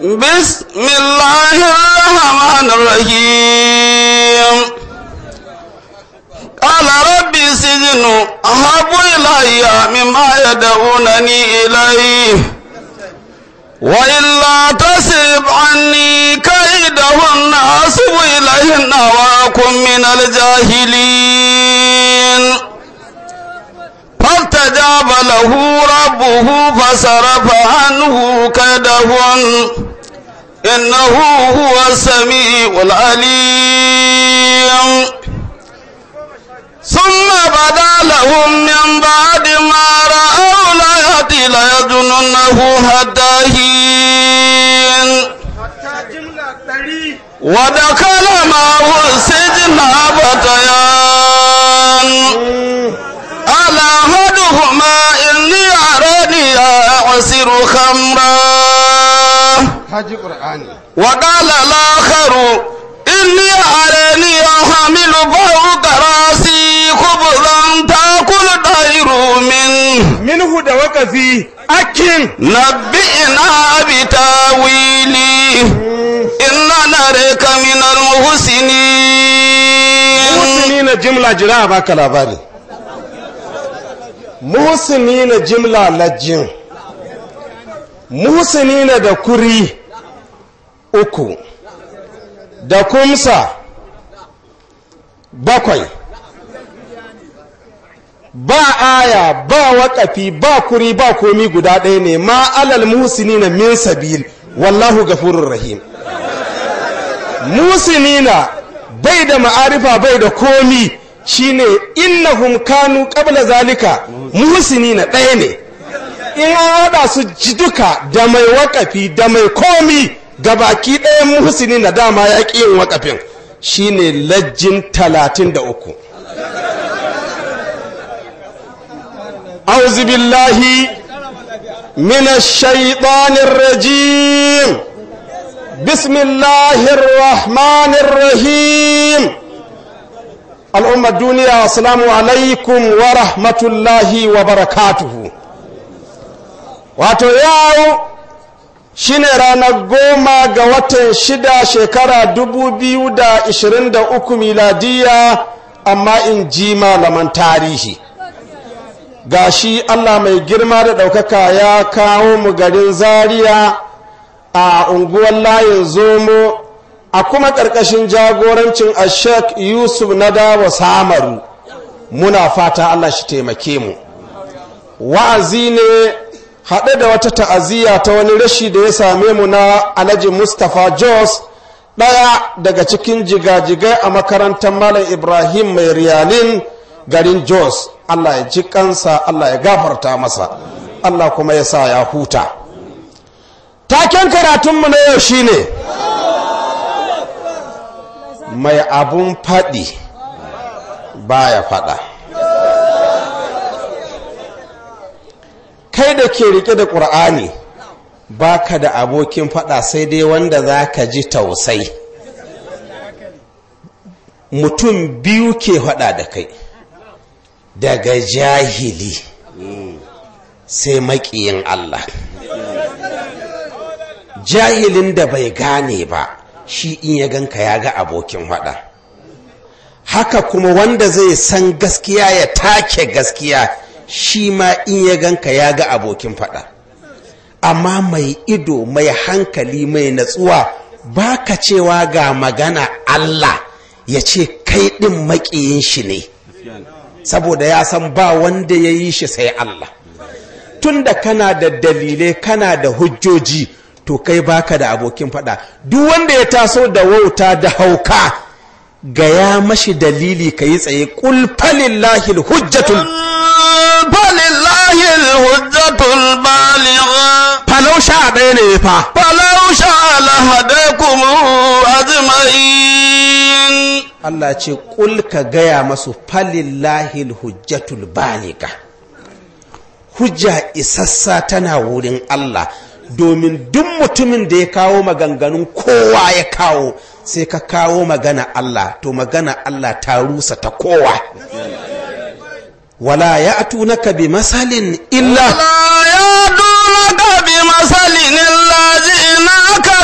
بسم الله الرحمن الرحيم قال ربي السجن أحب إلي مما يدعونني إليه وإلا تصرف عني كيدهن أصب إليهن وأكن من الجاهلين فاستجاب له ربه فصرف عنه كيدهن إنه هو السميع العليم ثم بدا لهم من بعد ما رأوا الآيات ليظننه حتى حين ودخل معه السجن فتيان على أحدهما إني أراني أعصر خمرا haji qur'ani وقال الآخر إني أراني أحمل فوق رأسي خبزا تأكل الطير منه minhu da wakafi akin نبئنا بتاويلي إنا نريك من المحسنين muhsini na jimla jira a baka labari muhsini na jimla lajin muhsini na da kuri uku da kumsa bakwai ba aya ba waƙafi ba kuri ba komi guda ɗaya ne ma alal muhsini na min sabil wallahu gafurur rahim musinina bai da ma'arifa bai da komi shine innahum kanu qabla zalika muhsinina ɗaya ne in an haɗa su ji duka da mai wakafi da mai komi gabaki ɗayan muhsinina dama ya ƙi yin wakafin shine lajjin talatin da uku أعوذ بالله من الشيطان الرجيم بسم الله الرحمن الرحيم الأمة الدنيا السلام عليكم ورحمة الله وبركاته wato yau shine ranar goma ga watan shida shekara dubu biyu da ishirin da uku miladiya amma in ji malaman tarihi gashi allah mai girma da ɗaukaka ya kawo mu garin zaria a unguwar layin zomo a kuma ƙarƙashin jagorancin ashek yusuf na dawa samaru muna fata allah shi taimake mu wa'azi ne haɗe da wata ta'aziyya ta wani rashi da ya same mu na alhaji mustapha jos ɗaya daga cikin jigajigai a makarantar malam ibrahim mai riyalin garin jos allah ya ji kansa allah ya gafarta masa allah kuma ya sa ya huta taken karatunmu na yau shine mai abun faɗi baya faɗa kai da ke rike da ƙur'ani baka da abokin faɗa sai dai wanda za ka ji tausai mutum biyu ke faɗa da kai daga jahili sai maƙiyin Allah jahilin da bai gane ba shi in ya ganka ya ga abokin faɗa haka kuma wanda zai san gaskiya ya take gaskiya shi ma in ya ganka ya ga abokin faɗa amma mai ido mai hankali mai natsuwa ba ka cewa ga magana Allah ya ce kai ɗin maƙiyin shi ne saboda ya san ba wanda ya yi shi sai Allah tunda kana da dalilai kana da hujjoji to kai baka da abokin faɗa duk wanda ya taso da wauta da hauka gaya mashi dalili ka yi tsaye ƙul falillahi hujjatul فلله الحجة البالغة falau sha ɗaya ne fa فلو شاء لهداكم أجمعين Allah ce ƙul ka gaya masu falillahi hujjatul baliga hujja isassa tana wurin Allah domin duk mutumin da ya kawo maganganun kowa ya kawo sai ka kawo magana Allah to magana Allah ta rusa ta kowa wala ya atunaka bi masalin illa لا يأتونك بمثل إلا جئناك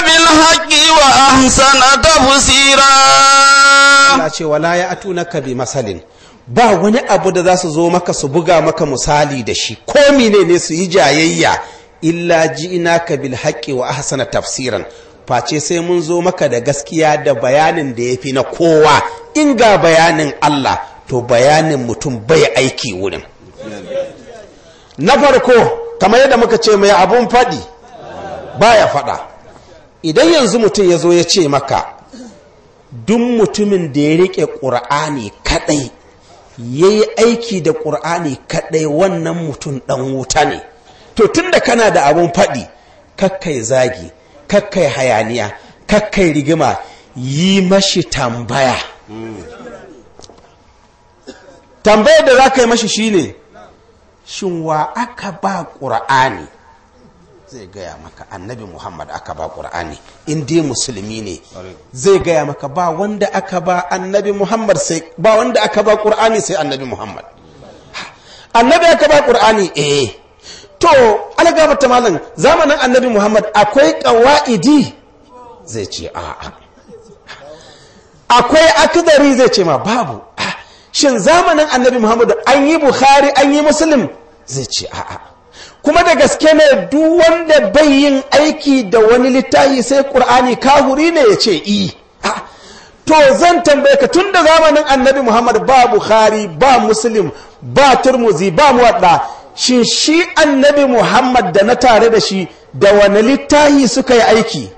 أحسن تفسيرا Allah ce wala ya atunaka bi masalin ba wani abu da za su zo maka su buga maka misali da shi ko mene ne su yi jayayya illa ji'inaka bil haqqi wa ahsana tafsiran face sai mun zo maka da gaskiya da bayanin da yafi na kowa in ga bayanin Allah to bayanin mutum bai aiki wurin na farko kamar yadda muka ce mai abun faɗi baya faɗa idan yanzu mutum ya zo ya ce maka duk mutumin da ya riƙe ƙur'ani kaɗai ya yi aiki da ƙur'ani kaɗai wannan mutum ɗan wuta ne to tun da kana da abun faɗi kakkai zagi kakkai hayaniya kakkai rigima yi mashi tambaya tambayar da za ka yi mashi shine shin wa aka ba ƙur'ani zai gaya maka annabi muhammad aka ba ƙur'ani in dai musulmi ne zai gaya maka ba wanda aka ba annabi muhammad sai ba wanda aka ba ƙur'ani sai annabi muhammad annabi aka ba ƙur'ani eh to algabata malam zamanin annabi muhammad akwai ƙawa'idi zai ce a'a akwai akidari zai ce ma babu Ah, shin zamanin annabi muhammad an yi bukhari an yi muslim zai ce a'a kuma da gaske ne duk wanda bai yin aiki da wani littafi sai qur'ani kahuri ne ya ce i Ah, to zan tambaye ka tun da zamanin annabi muhammad ba bukhari ba muslim ba turmuzi ba muwadda shin shi annabi muhammad da na tare da shi da wani littafi suka yi aiki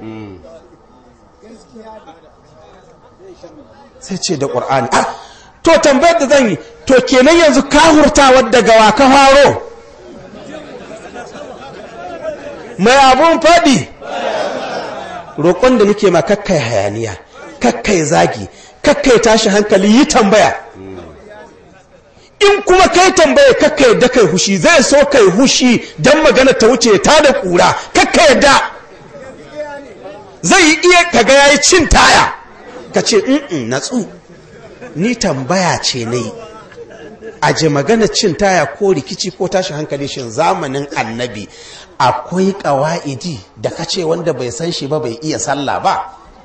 sai ce da ƙur'ani ah to tambayar da zan yi to kenan yanzu kahurtawar daga wa ka faro mai abun faɗi roƙon da nake ma kakkai hayaniya kakkai zagi kakkai tashi hankali yi tambaya in kuma kai tambaya kakka yadda kai hushi zai so kai hushi don magana ta wuce ta da ƙura kakka yadda zai yi iya kaga ya yi cin taya ka ce in natsu ni tambaya ce na yi aje magana cin taya ko rikici ko tashi hankali shin zamanin annabi akwai ƙawa'idi da ka ce wanda bai san shi ba bai iya sallah ba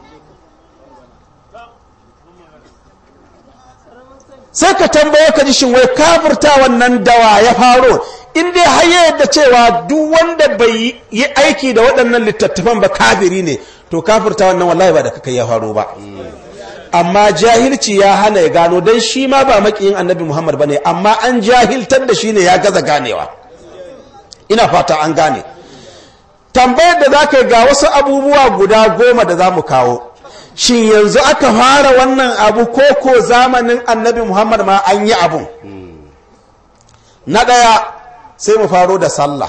sai ka tambaye ka ji shin wai kafirta wannan dawa ya faro in dai har ya yadda cewa duk wanda bai yi aiki da waɗannan littattafan ba kafiri ne to kafirta wannan wallahi ba da kaka ya faro ba amma jahilci ya hana ya gano don shi ma ba makiyin annabi muhammad ba ne amma an jahiltar da shi ne ya gaza ganewa ina fata an gane tambayar da za ka ga wasu abubuwa guda goma da za mu kawo shin yanzu aka fara wannan abu ko ko zamanin annabi muhammad ma an yi abun na ɗaya sai mu faro da sallah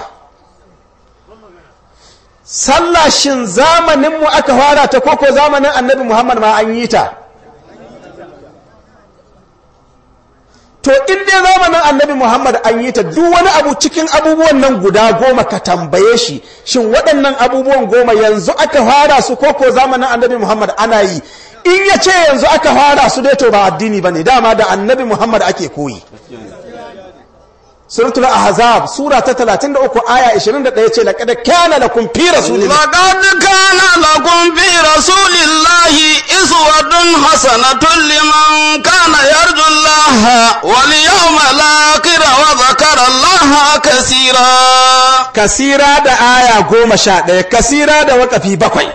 sallah shin zamaninmu aka fara ta ko ko zamanin annabi muhammad ma an yi ta to in dai zamanin annabi muhammad an yi ta duk wani abu cikin abubuwan nan guda goma ka tambaye shi shin waɗannan abubuwan goma yanzu aka fara su ko ko zamanin annabi muhammad ana yi in ya ce yanzu aka fara su dai to ba addini ba ne dama da annabi muhammad ake koyi suratul ahzab sura ta 33 aya 21 ce laqad kana lakum fi rasulillahi لقد كان لكم في رسول الله إسوة حسنة لمن كان يرجو الله واليوم الآخر وذكر الله كثيرا kasira da aya goma sha ɗaya kasira da wakafi bakwai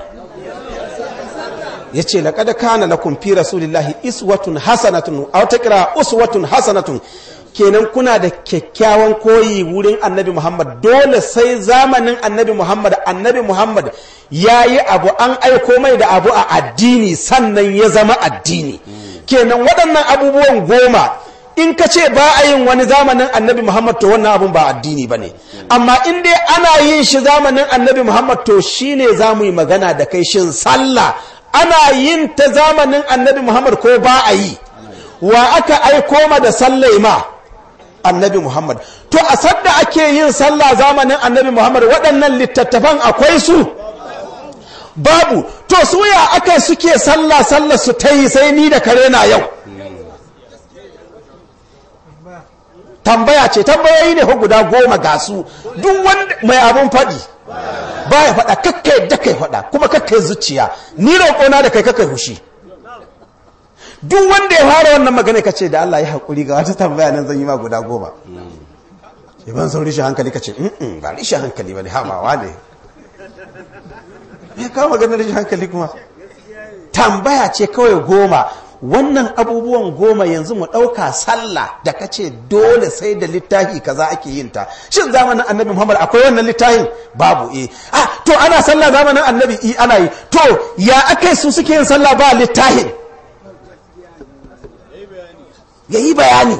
ya ce laƙada kana lakum fi rasulillahi iswatun hasanatun a wata kira uswatun hasanatun kenan kuna da kyakkyawan koyi wurin annabi muhammad dole sai zamanin annabi muhammad annabi muhammad ya yi abu an aiko mai da abu a addini sannan ya zama addini kenan waɗannan abubuwan goma in ka ce ba a yin wani zamanin annabi muhammad to wannan abun ba addini ba ne amma in dai ana yin shi zamanin annabi muhammad to shine za mu yi magana da kai shin sallah ana yin ta zamanin annabi muhammad ko ba a yi wa aka aiko ma da sallai ma annabi muhammad to a sadda ake yin sallah zamanin annabi muhammad waɗannan littattafan akwai su babu to su ya aka suke sallah sallah su ta yi sai ni da kare na yau tambaya ce tambayoyi ne fa guda goma ga su duk wanda mai abun faɗi baya faɗa kakka yadda kai faɗa kuma kakka yi zuciya ni roƙona da kai kakka hushi duk wanda ya fara wannan magana ka ce da Allah ya haƙuri ga wata tambaya nan zan yi ma guda goma ya ban son rishin hankali ka ce ba rishin hankali ba ne hamawa ne ya kawo maganar rishin hankali kuma tambaya ce kawai goma wannan abubuwan goma yanzu mu ɗauka sallah da ka ce dole sai da littafi kaza ake yin ta shin zamanin annabi muhammad akwai wannan littafin babu eh ah to ana sallah zamanin annabi i ana yi to ya akai su suke yin sallah ba littafin ya yi bayani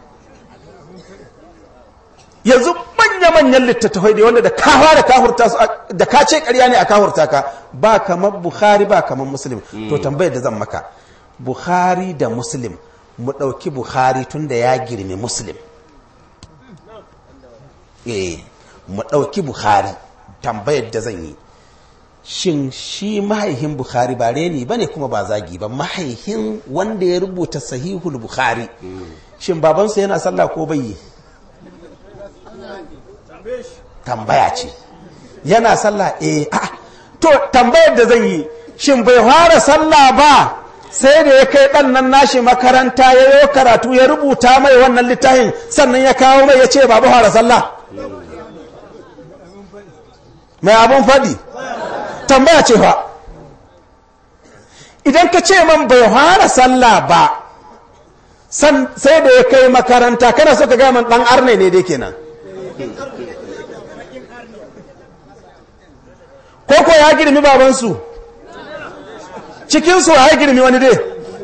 yanzu manya-manyan littattafai da wanda da ka fara kahurta su da ka ce karya ne a kahurta ka ba kamar bukhari ba kamar muslim to tambayar da zan maka bukhari da muslim mu ɗauki bukhari tun da ya girme muslim eh mu ɗauki bukhari tambayar da zan yi shin shi mahaihin bukhari ba reni ba ne kuma ba zagi ba mahaihin wanda ya rubuta sahihul bukhari shin babansa yana sallah ko bai yi tambaya ce yana sallah eh a to tambayar da zan yi shin bai fara sallah ba sai da ya kai ɗan nan nashi makaranta ya yi karatu ya rubuta mai wannan littafin sannan ya kawo mai ya ce babu fara sallah mai abun faɗi tambaya ce fa idan ka ce man bai fara sallah ba sai da ya kai makaranta kana so ka gaya man ɗan arne ne dai kenan koko ya girmi babansu cikinsu ya girmi wani dai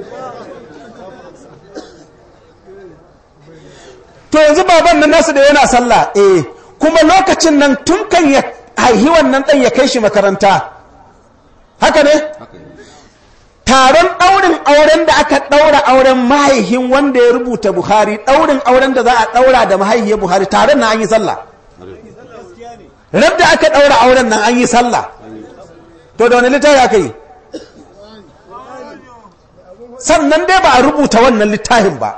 to yanzu baban nan nasu da yana sallah eh kuma lokacin nan tun kan ya haihi wannan ɗan ya kai shi makaranta haka ne taron ɗaurin auren da aka ɗaura auren mahaihin wanda ya rubuta buhari ɗaurin auren da za a ɗaura da mahaihiyar buhari taron na an yi sallah rabda aka ɗaura auren nan an yi sallah to da wani littafi aka yi sannan dai ba a rubuta wannan littafin ba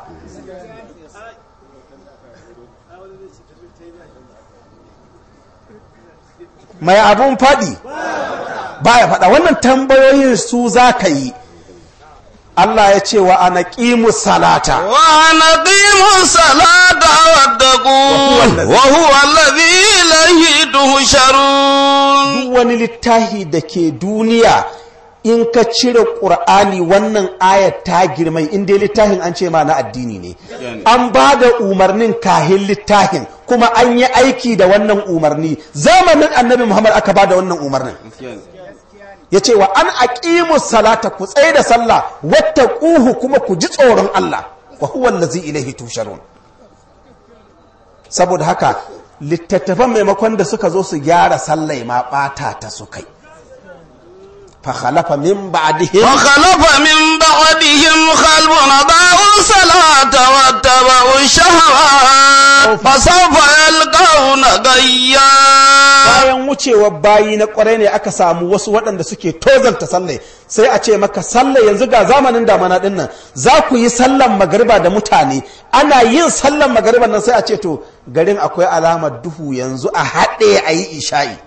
mai abun faɗi ba ya faɗa wannan tambayoyin su za ka yi Allah ya ce wa ana ƙimu salata wa ana ƙimu salata wadda ku wa huwa allazi ilayhi tuhsharun duk wani littafi da ke duniya in ka cire ƙur'ani wannan ayat ta girmai in dai littafin an ce ma na addini ne an ba da umarnin kahin littafin kuma an yi aiki da wannan umarni zamanin annabi muhammad aka ba da wannan umarnin ya ce wa an aqimu salata ku tsaye da sallah wata ƙuhu kuma ku ji tsoron Allah wa huwa allazi ilaihi tusharun saboda haka littattafan maimakon da suka zo su gyara sallai ma ɓata ta su kai فخلف من بعدهم فخلف من بعدهم خلف ضاعوا الصلاة واتبعوا الشهوات فسوف يلقون غيا bayan wucewar bayi na kwarai ne aka samu wasu waɗanda suke tozalta sallai sai a ce maka sallai yanzu ga zamanin damana ɗin nan za ku yi sallan magariba da mutane ana yin sallan magariba nan sai a ce to garin akwai alamar duhu yanzu a haɗe a yi isha'i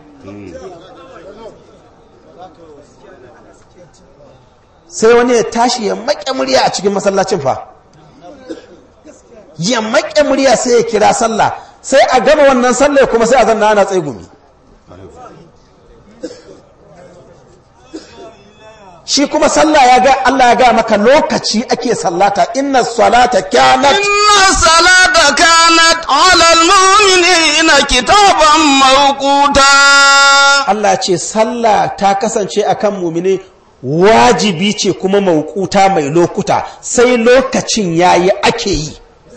sai wani ya tashi ya maƙe murya a cikin masallacin fa ya maƙe murya sai ya kira sallah sai a gama wannan sallah kuma sai a zanna ana tsegumi shi kuma sallah ya ga Allah ya ga maka lokaci ake sallata inna salata kanat inna salata kanat ala almu'minina kitaban mawquta Allah ce sallah ta kasance akan mu'mini wajibi ce kuma maukuta mai lokuta sai lokacin yayi ake yi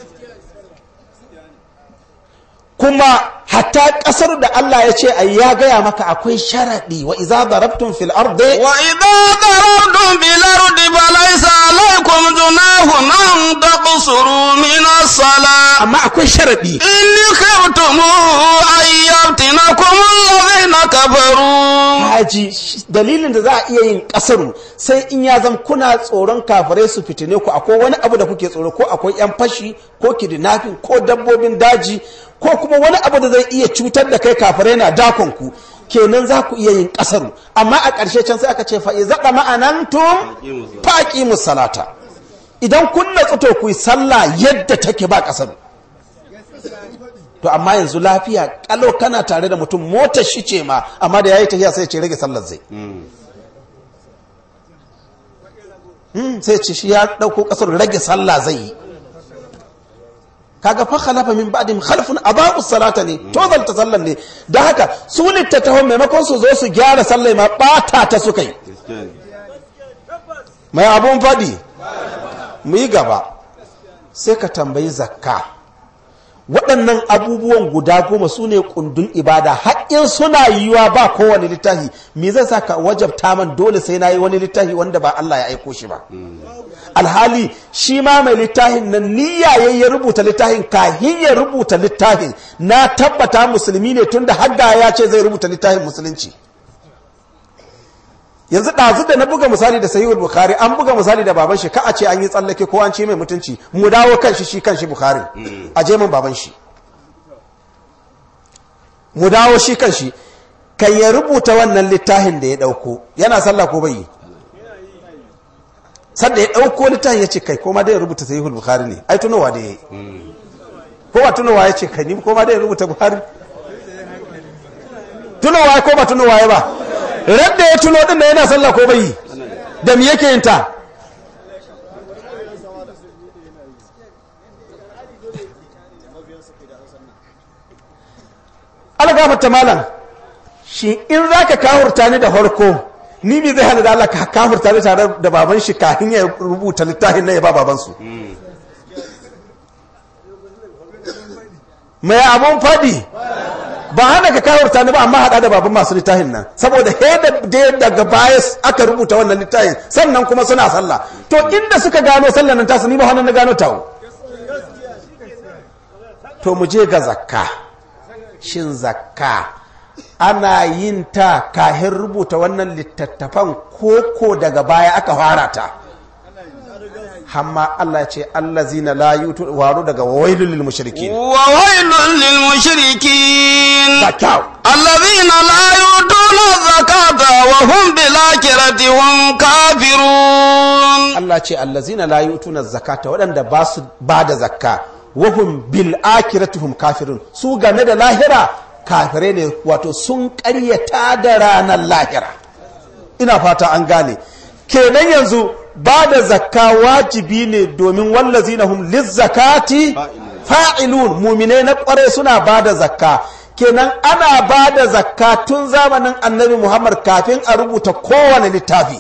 kuma hatta kasar da Allah ya ce ai ya gaya maka akwai sharadi wa idza darabtum fil ardi wa idza darabtum bil ardi falaysa alaykum junahun an taqsuru min as-salat amma akwai sharadi in khiftum ayyatinakum alladhina kafaru haji dalilin da za a iya yin kasaru sai in ya zan kuna tsoron kafirai su fitine ku akwai wani abu da kuke tsoro ko akwai yan fashi ko kidnapping ko dabbobin daji ko kuma wani abu da zai iya cutar da kai kafirai na dakon ku kenan za ku iya yin kasaru amma a ƙarshe can sai aka ce fa iza ma'anantum faqi musalata idan kun natsu to ku yi sallah yadda take ba kasaru to amma yanzu lafiya kalau kana tare da mutum motar shi ce ma amma da yayi tafiya sai ce rage sallar zai sai ce shi ya dauko kasar rage sallah zai yi kaga fa khalafa min ba'dihim khalfun aba'u salata ne to zalta sallan ne dan haka su littattafan maimakon su zo su gyara sallai ma bata ta suka yi mai abun fadi mu yi gaba sai ka tambayi zakka waɗannan abubuwan guda goma su ne kundin ibada haƙƙin suna yiwuwa ba kowane littafi me zai sa ka wajabta man dole sai na yi wani littafi wanda ba Allah ya aiko shi ba alhali shi ma mai littafin nan niyya ya rubuta littafin kahin ya rubuta littafin na tabbata musulmi ne tunda hagga ya ce zai rubuta littafin musulunci yanzu ɗazu da na buga misali da sahihul bukhari an buga misali da baban shi ka a ce an yi tsallake ko an ce mai mutunci mu dawo kan shi shi kan shi bukhari a je min baban shi mu dawo shi kan shi kan ya rubuta wannan littafin da ya ɗauko yana sallah ko bai sadda ya ɗauko littafin ya ce kai koma da ya rubuta sahihul bukhari ne ai tunowa da ya yi ko ba tunowa ya ce kai ni koma da ya rubuta bukhari tunowa ko ba tunowa ya ba radda ya tuno din da yana sallah ko bai da me yake yin ta algafata malam shi in zaka kafurta ni da farko ni me zai hana da Allah ka kafurta ni tare da baban shi kafin ya rubuta littafin nan ya ba baban su mai abun fadi ba hana ka kawurta ni ba amma hada da baban masu littafin nan saboda da daga baya aka rubuta wannan littafin sannan kuma suna sallah to inda suka gano sallan nan tasu ni ba hannun na gano tawo to mu je ga zakka shin zakka ana yin ta kahin rubuta wannan littattafan koko daga baya aka fara ta hamma Allah ce allazina la yutu waru daga wailul lil mushrikin wa wailul lil mushrikin zakau allazina la yutuna zakata wa hum bil akhirati hum kafirun Allah ce allazina la yutuna zakata waɗanda ba su ba da zakka wa hum bil akhirati hum kafirun su game da lahira kafire ne wato sun ƙaryata da ranar lahira ina fata an gane kenan yanzu ba da zakka wajibi ne domin wallazi na hum lizzakati fa'ilun mumine na kware suna ba da zakka kenan ana ba da zakka tun zamanin annabi muhammad kafin a rubuta kowane littafi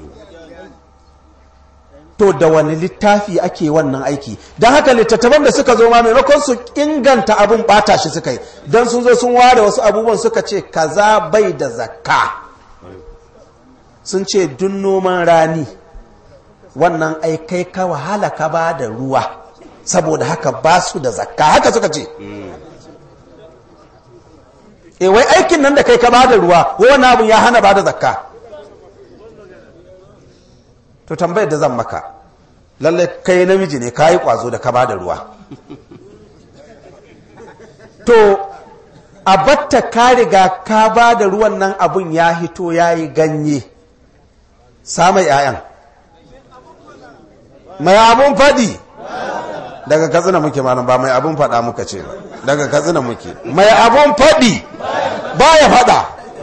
to da wani littafi ake wannan aiki don haka littattafan da suka zo ma maimakon su inganta abin bata shi suka yi don sun zo sun ware wasu abubuwan suka ce kaza bai da zakka sun ce dun noman rani wannan aikai ka wahala ka ba da ruwa saboda haka ba su da zakka haka suka ce e wai aikin nan da kai ka ba da ruwa wani abin ya hana ba da zakka to tambayar da zan maka lallai kai namiji ne ka yi kwazo da ka ba da ruwa to a batta ka riga ka ba da ruwan nan abun ya hito ya yi ganye samun 'ya'yan mai abun faɗi daga katsina muke malam ba mai abun faɗa muka ce ba daga katsina muke mai abun faɗi ba ya faɗa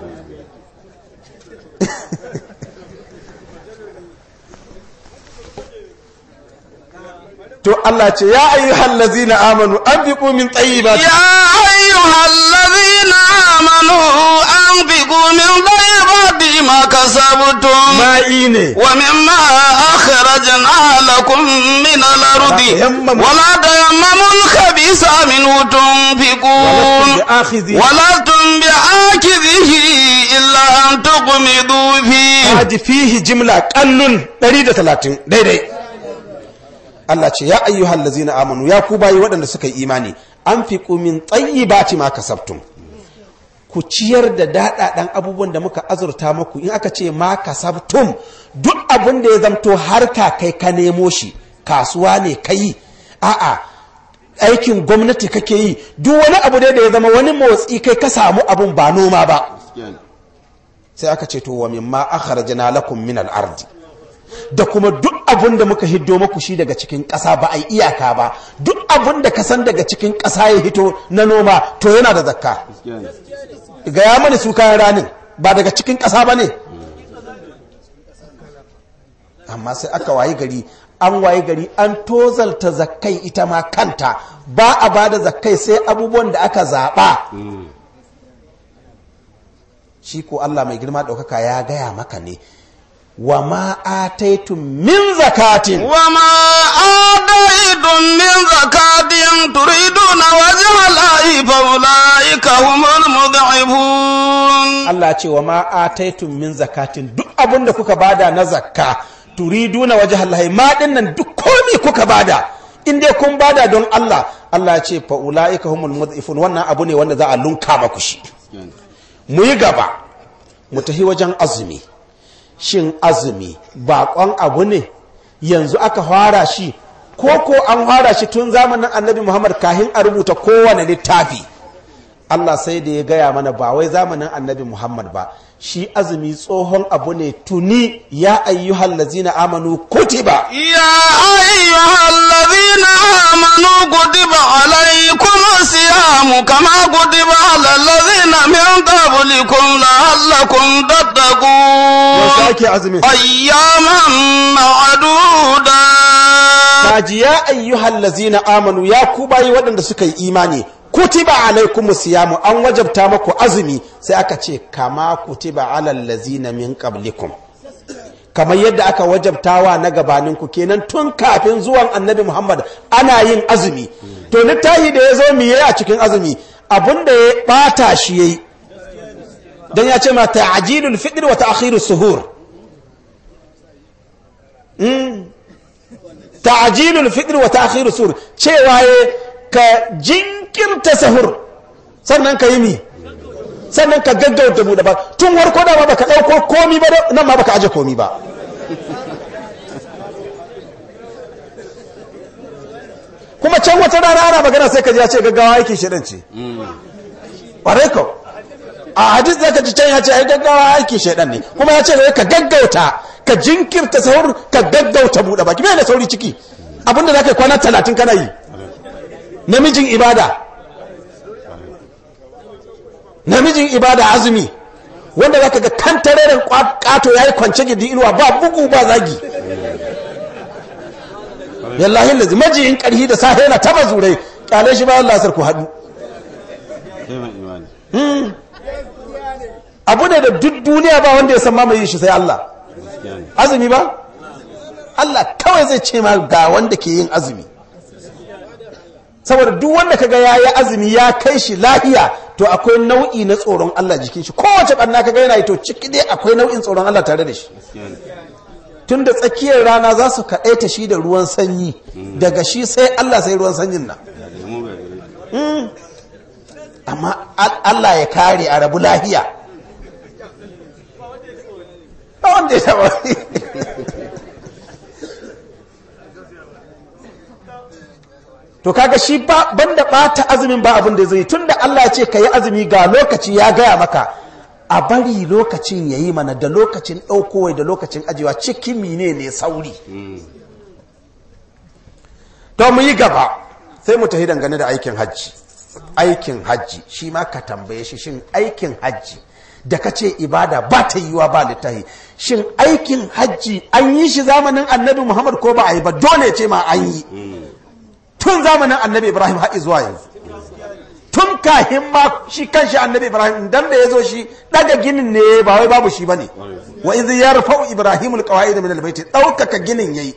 to Allah ce ya ayyuhal ladzina amanu anfiqu min tayyibati ya ayyuhal ladzina amanu anfiqu min tayyibati ma kasabtum ma'i ne wa mimma akhrajna lakum min al-ardi tayammamu- wa la tayammamu al-khabisa minhu tunfiqun bi'akhidhi wa lastum bi'akidhihi illa an tuqmidu fihi haji fihi jimla kallun 130 daidai Allah ce ya ayyuhal ladzina amanu ya ku bayi waɗanda suka yi imani anfiqu min tayyibati ma kasabtum ku ciyar da daɗaɗan abubuwan da muka azurta muku in aka ce ma kasabtum duk abin da ya zamto harka kai ka nemo shi kasuwa ne kai a'a aikin gwamnati kake yi duk wani abu dai da ya zama wani motsi kai ka samu abun ba noma ba sai aka ce to wa mimma akhrajna lakum min al-ardi da kuma duk abun da muka hiddo muku shi daga cikin ƙasa ba a yi iyaka ba duk abun da ka san daga cikin ƙasa ya hito na noma to yana da zakka ga ya mani su kayan ranin ba daga cikin ƙasa ba ne amma sai aka wayi gari an wayi gari an tozalta zakkai ita ma kanta ba a ba da zakkai sai abubuwan da aka zaɓa shi ko Allah mai girma ɗaukaka ya gaya maka ne wa ma ataitum min zakatin وما آتيتم من زكاة تريدون وجه الله فأولئك هم المضعفون Allah ce wa ma ataitum min zakatin duk abin da kuka bada na zakka turiduna wajha Allah ma dinnan duk komi kuka bada in dai kun bada don Allah Allah ya ce fa ulaika humul mudhifun wannan abu ne wanda za a lunka maku shi mu yi gaba mu tafi wajen azumi shin azumi bakon abu ne yanzu aka fara shi ko ko an fara shi tun zamanin annabi Muhammad kahin a rubuta kowane littafi Allah sai da ya gaya mana ba wai zamanin annabi Muhammad ba shi azumi tsohon abu ne tuni ya ayyuhal lazina amanu kutiba يا أيها الذين آمنوا كتب عليكم الصيام كما كتب على الذين من قبلكم لعلكم yaushe تتقون ake azumin أياما معدودة kaji ya ayyuhal lazina amanu ya ku bayi waɗanda suka yi imani kutiba alaikum siyamu an wajabta maku azumi sai aka ce kama kutiba alal lazina min qablikum kamar yadda aka wajabtawa na gabaninku kenan tun kafin zuwan annabi muhammad ana yin azumi to littafi da ya zo miye a cikin azumi abinda ya bata shi yayi dan ya ce ma ta'jilul fitr wa ta'khirus suhur ta'jilul fitr wa ta'khirus suhur cewa ya ka jinkirta sahur sannan ka yi mi sannan ka gaggauta buɗe ba tun warko da ba baka ɗauko komi ba nan ma baka aje komi ba kuma can wata rana ana magana sai ka ji ya ce gaggawa aikin shirin ce ƙwarai ko a hadis da ka ji can ya ce ai gaggawa aikin shaidan ne kuma ya ce ka gaggauta ka jinkirta sahur ka gaggauta buɗe baki bai da sauri ciki abinda za ka yi kwana talatin kana yi namijin ibada namijin ibada azumi wanda zaka ga kan tareren kato yayi kwance gidi inuwa ba bugu ba zagi yallahi lazi majiyin karhi da safe yana taba zurai kyale shi bayan lasar ku haɗu abu ne da duk duniya ba wanda ya san mamaye shi sai Allah azumi ba Allah kawai zai ce ma ga wanda ke yin azumi saboda duk wanda kaga ya yi azumi ya kai shi lahiya to akwai nau'i na tsoron Allah jikin shi kowace ɓanna kaga yana yi to ciki dai akwai nau'in tsoron Allah tare da shi tun da tsakiyar rana za su kaɗaita shi da ruwan sanyi daga shi sai Allah sai ruwan sanyin nan amma Allah ya kare a rabu lahiya wanda ya taba to kaga shi ba banda bata azumin ba abin da zai tunda Allah ya ce ka yi azumi ga lokaci ya gaya maka a bari lokacin ya yi mana da lokacin ɗaukowai da lokacin ajiyewa cikin mine ne sauri to mu yi gaba sai mu tafi dangane da aikin hajji aikin hajji shi ma ka tambaye shi shin aikin hajji da ka ce ibada ba ta yiwa ba littahi shin aikin hajji an yi shi zamanin annabi muhammad ko ba a yi ba dole ce ma an yi tun zamanin annabi ibrahim haɗi zuwa yanzu tun kahin ma shi kanshi annabi ibrahim dan da ya zo shi daga ginin ne ba wai babu shi bane wa idh yarfa'u ibrahim alqawaid min albayt daukaka ginin yayi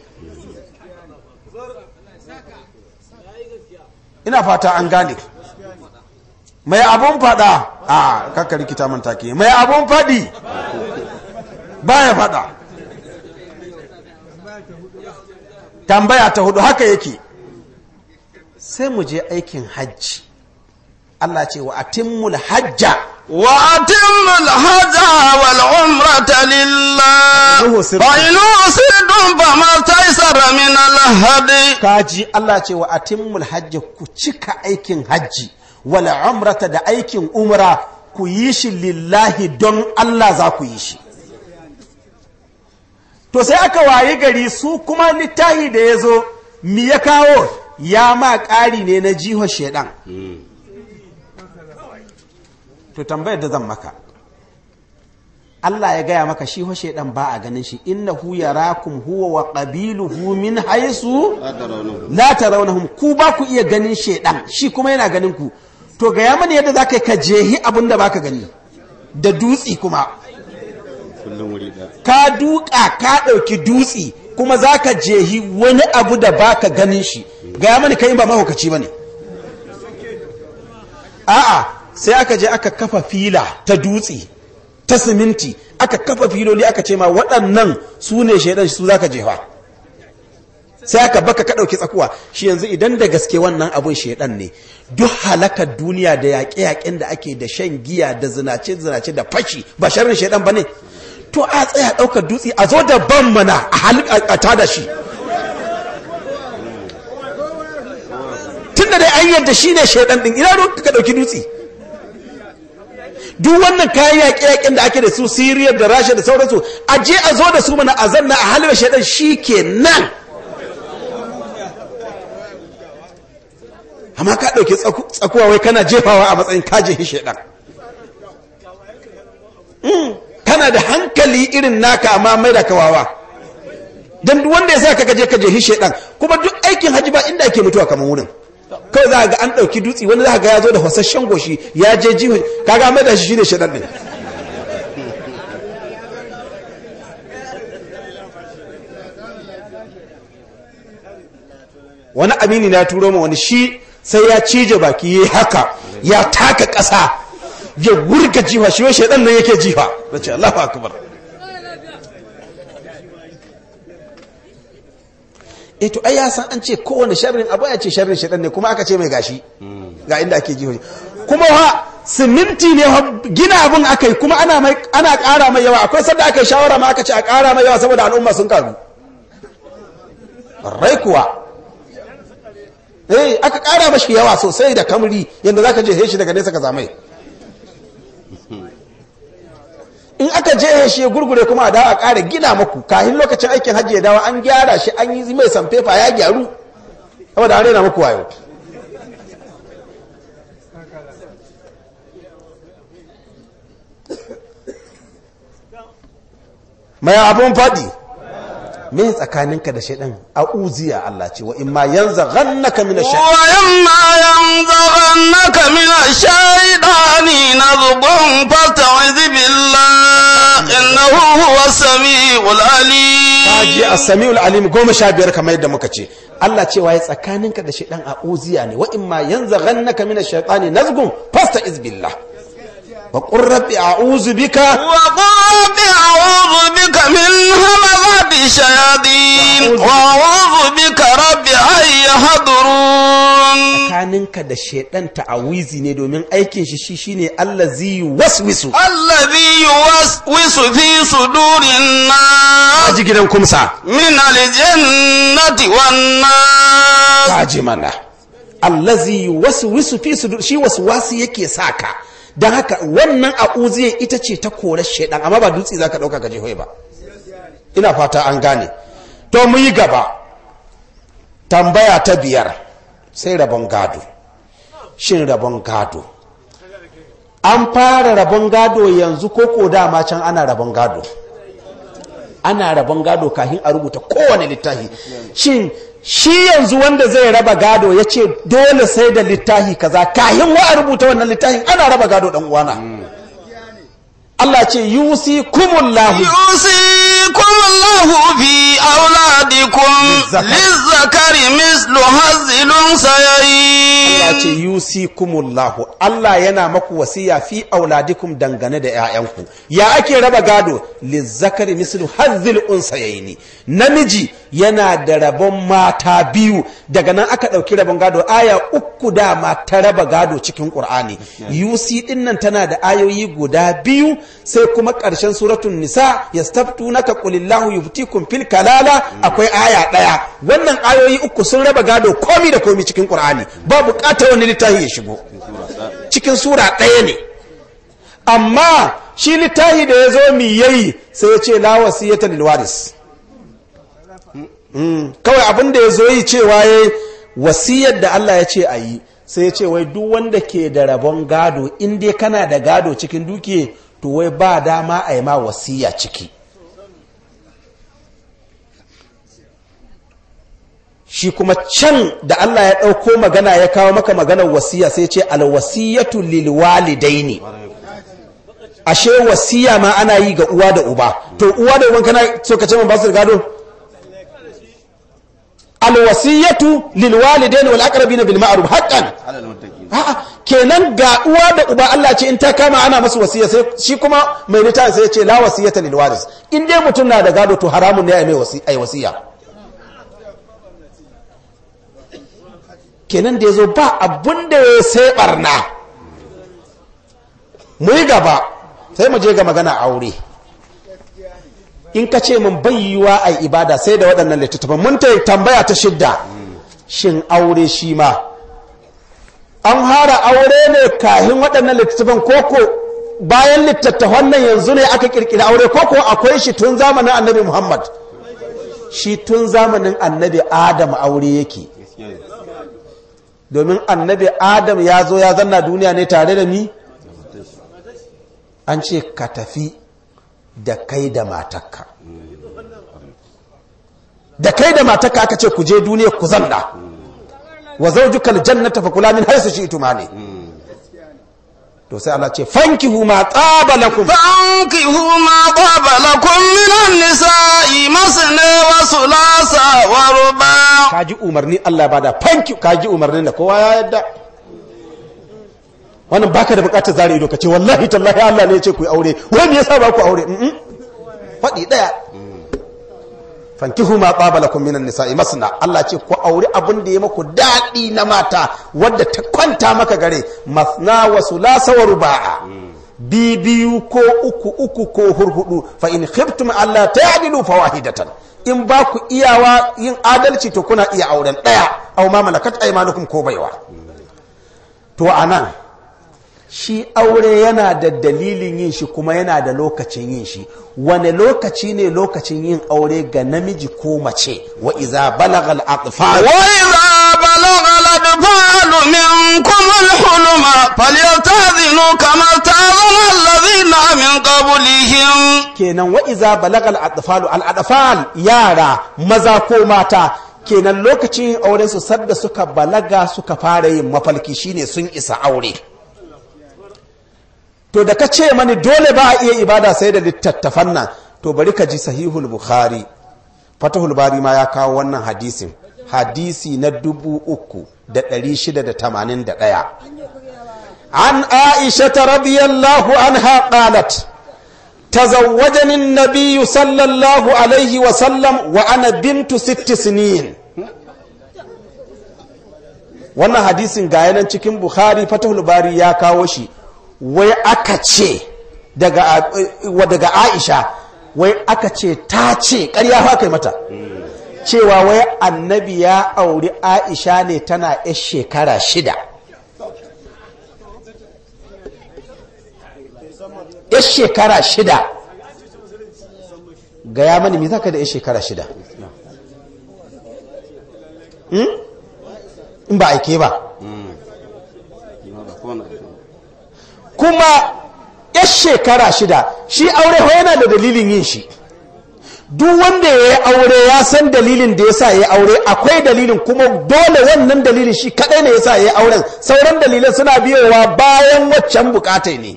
ina fata an gane mai abun fada a kakka rikita man take mai abun fadi baya fada tambaya ta hudu haka yake sai mu je aikin hajji Allah ce wa atimmul hajja wa atimmul hajja wal umrata lillah fa in usidum fa ma taysara min al hadi kaji Allah ce wa atimmul hajja ku cika aikin hajji wal umrata da aikin umra ku yi shi lillahi don Allah za ku yi shi to sai aka wayi gari su kuma littahi da ya zo mi ya kawo ya ma ƙari ne na jihar shaidan to tambayar da zan maka Allah ya gaya maka shi ho shaidan ba a ganin shi innahu yarakum huwa wa qabiluhu min haisu la tarawnahum ku ba ku iya ganin shaidan shi kuma yana ganin ku to gaya mana yadda zaka ka jehi abin da baka gani da dutsi kuma ka duka ka ɗauki dutsi kuma zaka jehi wani abu da baka ganin shi gaya mana kai ba mahaukaci bane a'a sai aka je aka kafa fila ta dutse ta siminti aka kafa filoli aka ce ma waɗannan su ne shaidan su za ka jefa sai aka baka ka ɗauki tsakuwa shi yanzu idan da gaske wannan abun shaidan ne duk halakar duniya da yaƙe-yaƙen da ake da shan giya da zinace-zinace da fashi ba sharrin shaidan ba ne to a tsaya ɗaukar dutse a zo da ban mana a tada shi tun da dai an yadda shi ne shaidan ɗin ina ka ɗauki dutse duk wannan kayan yaƙe-yaƙen da ake da su siriya da rasha da sauransu a je a zo da su mana a zanna a halin shaidan shi ke nan amma ka ɗauki tsakuwa wai kana jefawa a matsayin kaje shaidan kana da hankali irin naka amma mai da kawawa don duk wanda ya sa ka gaje ka jehi shaidan kuma duk aikin hajji ba inda ake mutuwa kamar wurin kawai za ga an ɗauki dutse wani za ga ya zo da fasasshen goshi ya je jiho kaga mai da shi shine shaɗan ɗin wani amini na turo ma wani shi sai ya cije baki ya haka ya taka ƙasa ya wurga jiha shi wai shaɗan nan yake jiha da ce Allahu akbar e to ai ya san an ce kowane sharrin abu ya ce sharrin shaɗan ne kuma aka ce mai gashi ga inda ake jihohi kuma ha siminti ne gina abin aka yi kuma ana ana ƙara mai yawa akwai sanda aka yi shawara ma aka ce a ƙara mai yawa saboda al'umma sun karu rai kuwa eh aka ƙara mashi yawa sosai da kamri yadda za ka je shi daga nesa ka zamai in aka je shi ya gurgure kuma a dawo a ƙara gina maku kahin lokacin aikin hajji ya dawo an gyara shi an yi mai sanfefa ya gyaru saboda an rena maku wayo mai abun faɗi me tsakaninka da shaidan a uziya Allah ce wa imma yanza ghannaka min ash wa imma yanza ghannaka min ash-shaytani nazghun fasta'iz billah innahu huwa as-sami'ul alim kaji as-sami'ul alim goma sha biyar kamar yadda muka ce Allah cewa ya tsakaninka da shaidan a uziya ne wa imma yanza ghannaka min ash-shaytani nazghun fasta'iz billah وقل رب أعوذ بك وقل رب أعوذ بك من همزات الشياطين وأعوذ بك رب أن يحضرون tsakaninka da shaidan ta'awizi ne domin aikin shi shi shine allazi waswisu الذي يوسوس في صدور الناس kaji gidan kumsa من الجنة والناس kaji mana allazi waswisu fi sudur shi waswasi yake saka dan haka wannan a'uziya ita ce ta korar shaidan amma ba dutse zaka dauka ka je hoye ba ina fata an gane to mu yi gaba tambaya ta biyar sai rabon gado shin rabon gado an fara rabon gado yanzu ko ko dama can ana rabon gado ana rabon gado kafin a rubuta kowane littafi shin shi yanzu wanda zai raba gado ya ce dole sai da littafi kaza kahin wa a rubuta wannan littafin ana raba gado dan uwana Allah ce yusi kumullahu يوصيكم الله في أولادكم للذكر مثل حظ الأنثيين Allah ce yusi kumullahu Allah yana maku wasiya fi auladikum dangane da 'ya'yanku ya ake raba gado lizzakari mislu hazzil unsayaini namiji yana da rabon mata biyu daga nan aka ɗauki rabon gado aya uku dama ta raba gado cikin ƙur'ani yusi din nan tana da ayoyi guda biyu sai kuma ƙarshen suratun nisa yastaftunaka qulillahu yuftikum fil kalala akwai aya ɗaya wannan ayoyi uku sun raba gado komi da komi cikin ƙur'ani ba buƙatar wani littafi ya shigo cikin sura ɗaya ne amma shi littahi da ya zo mi yayi sai ya ce la wasiyata lil waris Mm, kawai abin da ya zo yi cewa ya wasiyar da Allah ya ce a yi sai ya ce wai duk wanda ke da rabon gado in dai kana da gado cikin dukiya to wai ba dama a yi ma wasiya ciki shi kuma can da Allah ya ɗauko magana ya kawo maka maganar wasiya sai ce alwasiyatu lil walidaini ashe wasiya ma ana yi ga uwa da uba to uwa da uban kana so ka ce man ba su da gado alwasiyatu lil walidaini wal aqrabina bil ma'ruf haqqan a'a kenan ga uwa da uba Allah ce in ta kama ana masu wasiya sai shi kuma mai litan sai ya ce la wasiyata lil waris in dai mutum na da gado to haramun ne ai mai wasiya ai wasiya kenan da yazo ba abun da ya sai barna mu yi gaba sai mu je ga magana aure in ka ce min bai yiwa a ibada sai da waɗannan littattafan mun ta tambaya ta shidda shin aure shi ma an hara aure ne kahin waɗannan littattafan koko bayan littattafan nan yanzu ne aka kirkiri aure koko akwai shi tun zamanin annabi muhammad shi tun zamanin annabi adam aure yake domin annabi adam ya zo ya zanna duniya ne tare da ni an ce ka tafi da kai da matakka da kai da matakka aka ce ku je duniya ku zanna wa zawjuka aljannata fa kula min haythu shi'tuma ne to sai Allah ce fankihu ma qaba lakum فانكحوا ما طاب لكم من النساء مثنى وثلاث ورباع kaji umarni Allah bada fanki kaji umarnin da kowa ya yadda wannan baka da bukatar zare ido kace wallahi tallahi Allah ne ya ce ku yi aure wai me yasa ba ku aure mm faɗi daya fankihu ma qaba lakum minan nisa'i masna Allah ce ku aure abin da ya maku dadi na mata wadda ta kwanta maka gare masna wa sulasa wa ruba'a bi biyu ko uku uku ko hurhudu fa in khiftum alla ta'dilu fawahidatan in ba ku iyawa yin adalci to kuna iya auren daya aw ma malakat aymanukum ko baiwa to anan shi aure yana da dalilin yin shi kuma yana da lokacin yin shi wane lokaci ne lokacin yin aure ga namiji ko mace wa iza balagal atfal وإذا بلغ الأطفال منكم الحلم فليستأذنوا كما استأذن الذين من قبلهم kenan wa iza balagal atfal al atfal yara maza ko mata kenan lokacin yin auren su sadda suka balaga suka fara yin mafalki shine sun isa aure to da ka ce mani dole ba a iya ibada sai da littattafan nan to bari ka ji sahihul bukhari fatahul bari ma ya kawo wannan hadisin hadisi na dubu uku da ɗari shida da tamanin da ɗaya an aisha ta radiyallahu anha qalat تزوجني النبي صلى الله عليه وسلم وأنا بنت ست سنين wannan hadisin ga yanan cikin bukhari fatahul bari ya kawo shi wai aka ce daga daga aisha wai aka ce ta ce ƙarya fa kai mata cewa wai annabi ya auri aisha ne tana yar shekara shida yar shekara shida gaya mani me zaka da yar shekara shida in ba aike ba kuma yar shekara shida shi aure ho yana da dalilin yin shi duk wanda ya yi aure ya san dalilin da ya sa ya yi aure akwai dalilin kuma dole wannan dalilin shi kadai ne ya sa ya yi auren sauran dalilan suna biyowa bayan waccan bukatai ne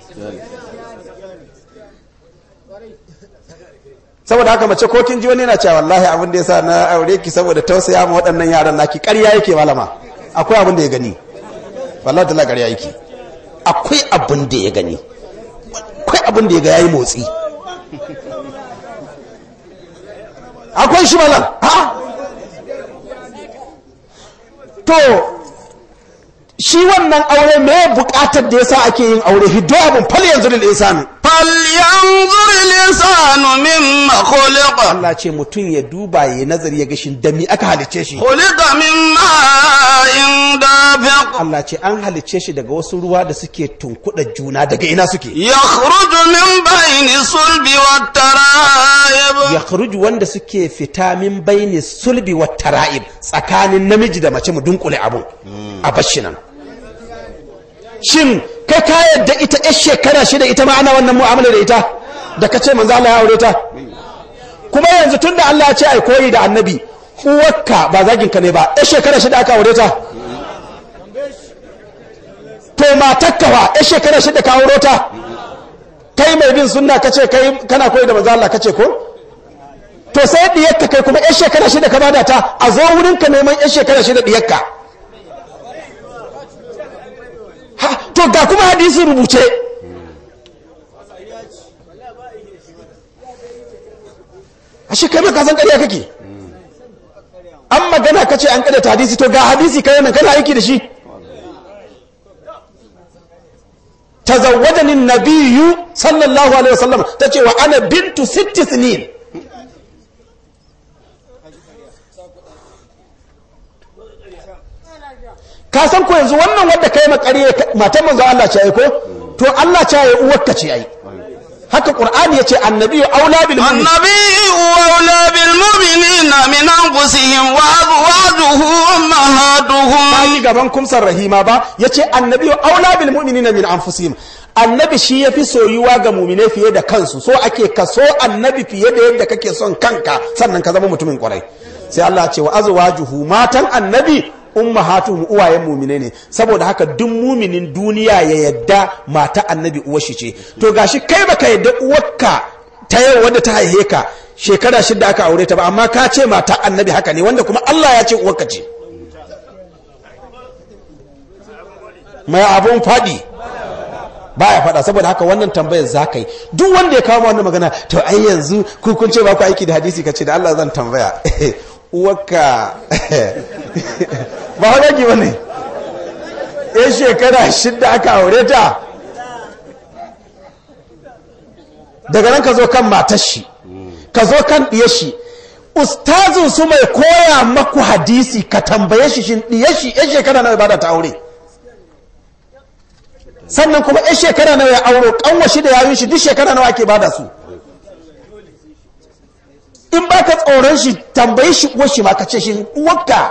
saboda haka mace ko kin ji wani yana cewa wallahi abin da yasa na aure ki saboda tausaya ma waɗannan yaran naki ƙarya yake malama akwai abin da ya gani wallahi tala ƙarya yake akwai abin da ya gani akwai abin da ya ga yayi motsi akwai shi malam ha to shi wannan aure me buƙatar da yasa ake yin aure hiddo abin fal yanzu lil insani فلينظر الإنسان مما خلق Allah ce mutum ya duba ya nazari ya gashin da mi aka halicce shi خلق من ماء دافق Allah ce an halicce shi daga wasu ruwa da suke tunkuɗa juna daga ina suke يخرج من بين الصلب والترائب ya kharuju wanda suke fita min baini sulbi wa tara'ib tsakanin namiji da mace mu dunkule abun a bashi nan shin kai ka yadda ita yar shekara shida ita ma ana wannan mu'amala da ita da kace manzo Allah ya aure ta kuma yanzu tunda Allah ya ce ai koyi da annabi uwarka ba zagin ka ne ba yar shekara shida aka aure ta to matakka fa yar shekara shida ka aure ta kai mai bin sunna kace kai kana koyi da manzo Allah kace ko to sai diyarka kai kuma 'yan shekara shida ka bada ta a zo wurinka neman 'yan shekara shida diyarka ha to ga kuma hadisi rubuce a shekaru ka san ƙarya kake an magana ka ce an ƙada ta hadisi to ga hadisi kai nan kana aiki da shi tazawwadani nabiyyu sallallahu alaihi wasallam tace wa ana bintu sitti sinin ka san ko yanzu wannan wadda kai makare matan manzo Allah ce ai ko to Allah ce ai uwarka ce ai haka qur'ani yace annabi aula bil mu'min النبي أولى بالمؤمنين من أنفسهم وأزواجه أمهاتهم bayi gaban kumsar rahima ba yace annabi aula bil mu'minina min anfusihim annabi shi yafi soyuwa ga mu'mine fiye da kansu so ake kaso annabi fiye da yadda kake son kanka sannan ka zama mutumin kwarai sai Allah ya ce wa azwajuhu matan annabi ummahatuhum uwayen mumine ne saboda haka duk muminin duniya ya yadda mata annabi uwar shi ce to gashi kai baka yadda uwarka ta yau wadda ta haihe ka shekara shida aka aure ta ba amma ka ce mata annabi haka ne wanda kuma Allah ya ce uwarka ce mai abun faɗi baya faɗa saboda haka wannan tambayar za ka yi duk wanda ya kawo wannan magana to ai yanzu ku kun ce ba ku aiki da hadisi ka ce da Allah zan tambaya uwarka ba wadaki ba ne ya shekara shidda aka aure ta daga nan ka zo kan matar shi ka zo kan ɗiyar shi ustazin su mai koya maku hadisi ka tambaye shi shin ɗiyar shi ya shekara nawa bada ta aure sannan kuma ya shekara nawa ya auro kanwa shi da yayin shi duk shekara nawa ake bada su in ba ka tsoron shi tambayi shi uwar shi ma ka ce shi uwarka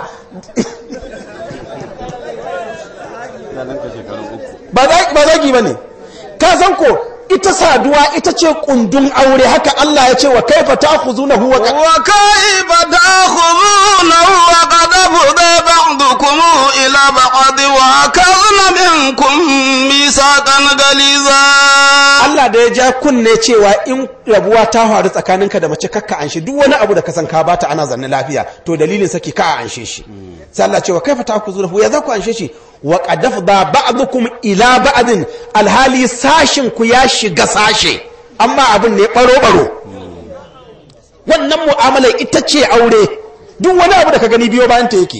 ba zagi ba ne ka san ko ita saduwa ita ce kundin aure haka Allah ya ce wa kaifa ta'khuzunahu wa وكيف تأخذونه وقد أفضى بعضكم إلى بعض وأخذن منكم ميثاقا غليظا Allah da ya ja kunne cewa in rabuwa ta faru tsakaninka da mace kakka anshe duk wani abu da ka san ka bata ana zanne lafiya to dalilin saki ka a anshe shi sai Allah cewa kaifa ta'khuzunahu ya za ku anshe shi wa qad afda ba'dukum ila ba'din alhali sashin ku ya shiga sashe amma abin ne baro baro wannan mu'amala ita ce aure duk wani abu da ka gani biyo bayan ta yake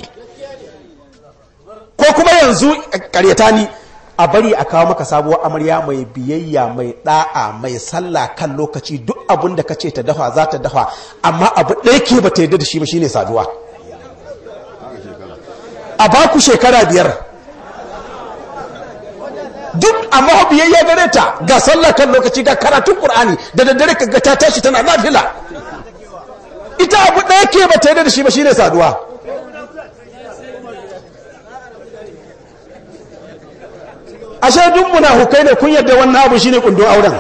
ko kuma yanzu karyata ni a bari a kawo maka sabuwar amarya mai biyayya mai da'a mai sallah kan lokaci duk abin da ka ce ta dafa za ta dafa amma abu ɗaya ke ba ta yarda da shi ba shine saduwa a baku shekara biyar duk amma biyayya gare ta ga sallah kan lokaci ga karatun qur'ani da daddare ka ga ta tashi tana nafila ita abu ɗaya ke ba ta yarda da shi ba shine saduwa ashe duk munafukai ne kun yadda wannan abu shine kundin auren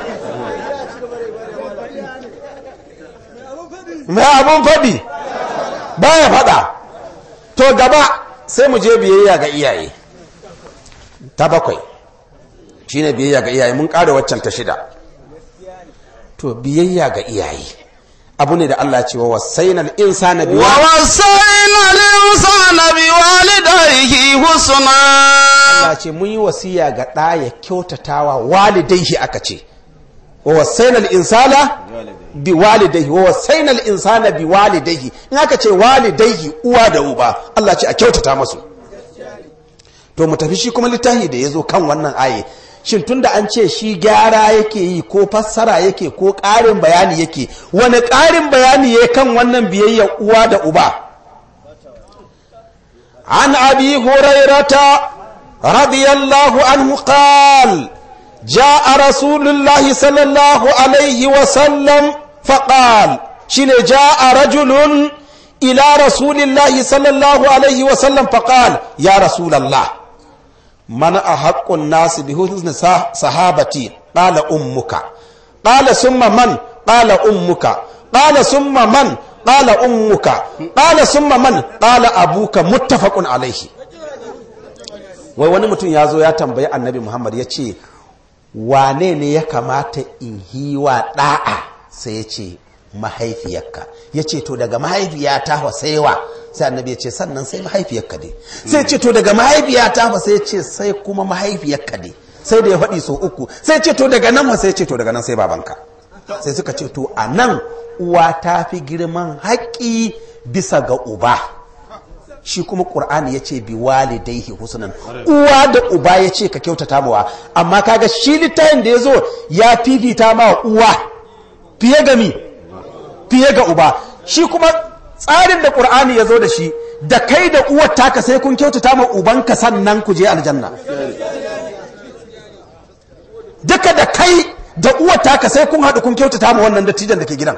mai abun faɗi baya faɗa to gaba sai mu je biyayya ga iyaye ta bakwai shine biyayya ga iyaye mun ƙara waccan ta shida to biyayya ga iyaye abu ne da Allah ce wa wasainal insana biwa ووصينا الإنسان بوالديه حسنا Allah ce mun yi wasiya ga ɗa ya kyautatawa walidaihi aka ce wa wasainal insana bi walidaihi wa wasainal insana bi walidaihi in aka ce walidaihi uwa da uba Allah ce a kyautata masu to mu tafi shi kuma littafi da ya zo kan wannan aye shin tunda an ce shi gyara yake yi ko fassara yake ko ƙarin bayani yake wani ƙarin bayani ya kan wannan biyayya uwa da uba an abi hurairata radiyallahu anhu qal جاء رسول الله صلى الله عليه وسلم فقال شين جاء رجل إلى رسول الله صلى الله عليه وسلم فقال يا رسول الله من أحق الناس بحسن صحابتي قال أمك قال ثم من قال أمك قال ثم من قال أمك قال ثم من قال أبوك متفق عليه wai wani mutum ya zo ya tambayi annabi muhammad ya ce wane ne ya kamata in hiwa ɗa'a sai ya ce mahaifiyarka ya ce to daga mahaifiyata wa saiwa sai annabi ya ce sannan sai mahaifiyarka dai sai ce to daga mahaifiyata wa sai ya ce sai kuma mahaifiyarka dai sai da ya faɗi so uku sai ce to daga nan wa sai ce to daga nan sai babanka sai suka ce to a nan uwa ta fi girman haƙƙi bisa ga uba shi kuma ƙur'ani ya ce bi walidaihi husnan uwa da uba ya ce ka kyautata mawa amma kaga shi littafin da ya zo ya fifita ma uwa fiye ga mi fiye ga uba shi kuma tsarin da ƙur'ani ya zo da shi da kai da uwar taka sai kun kyautata ma ubanka sannan ku je aljanna duka da kai da uwar taka sai kun haɗu kun kyautata ma wannan dattijan da ke gidan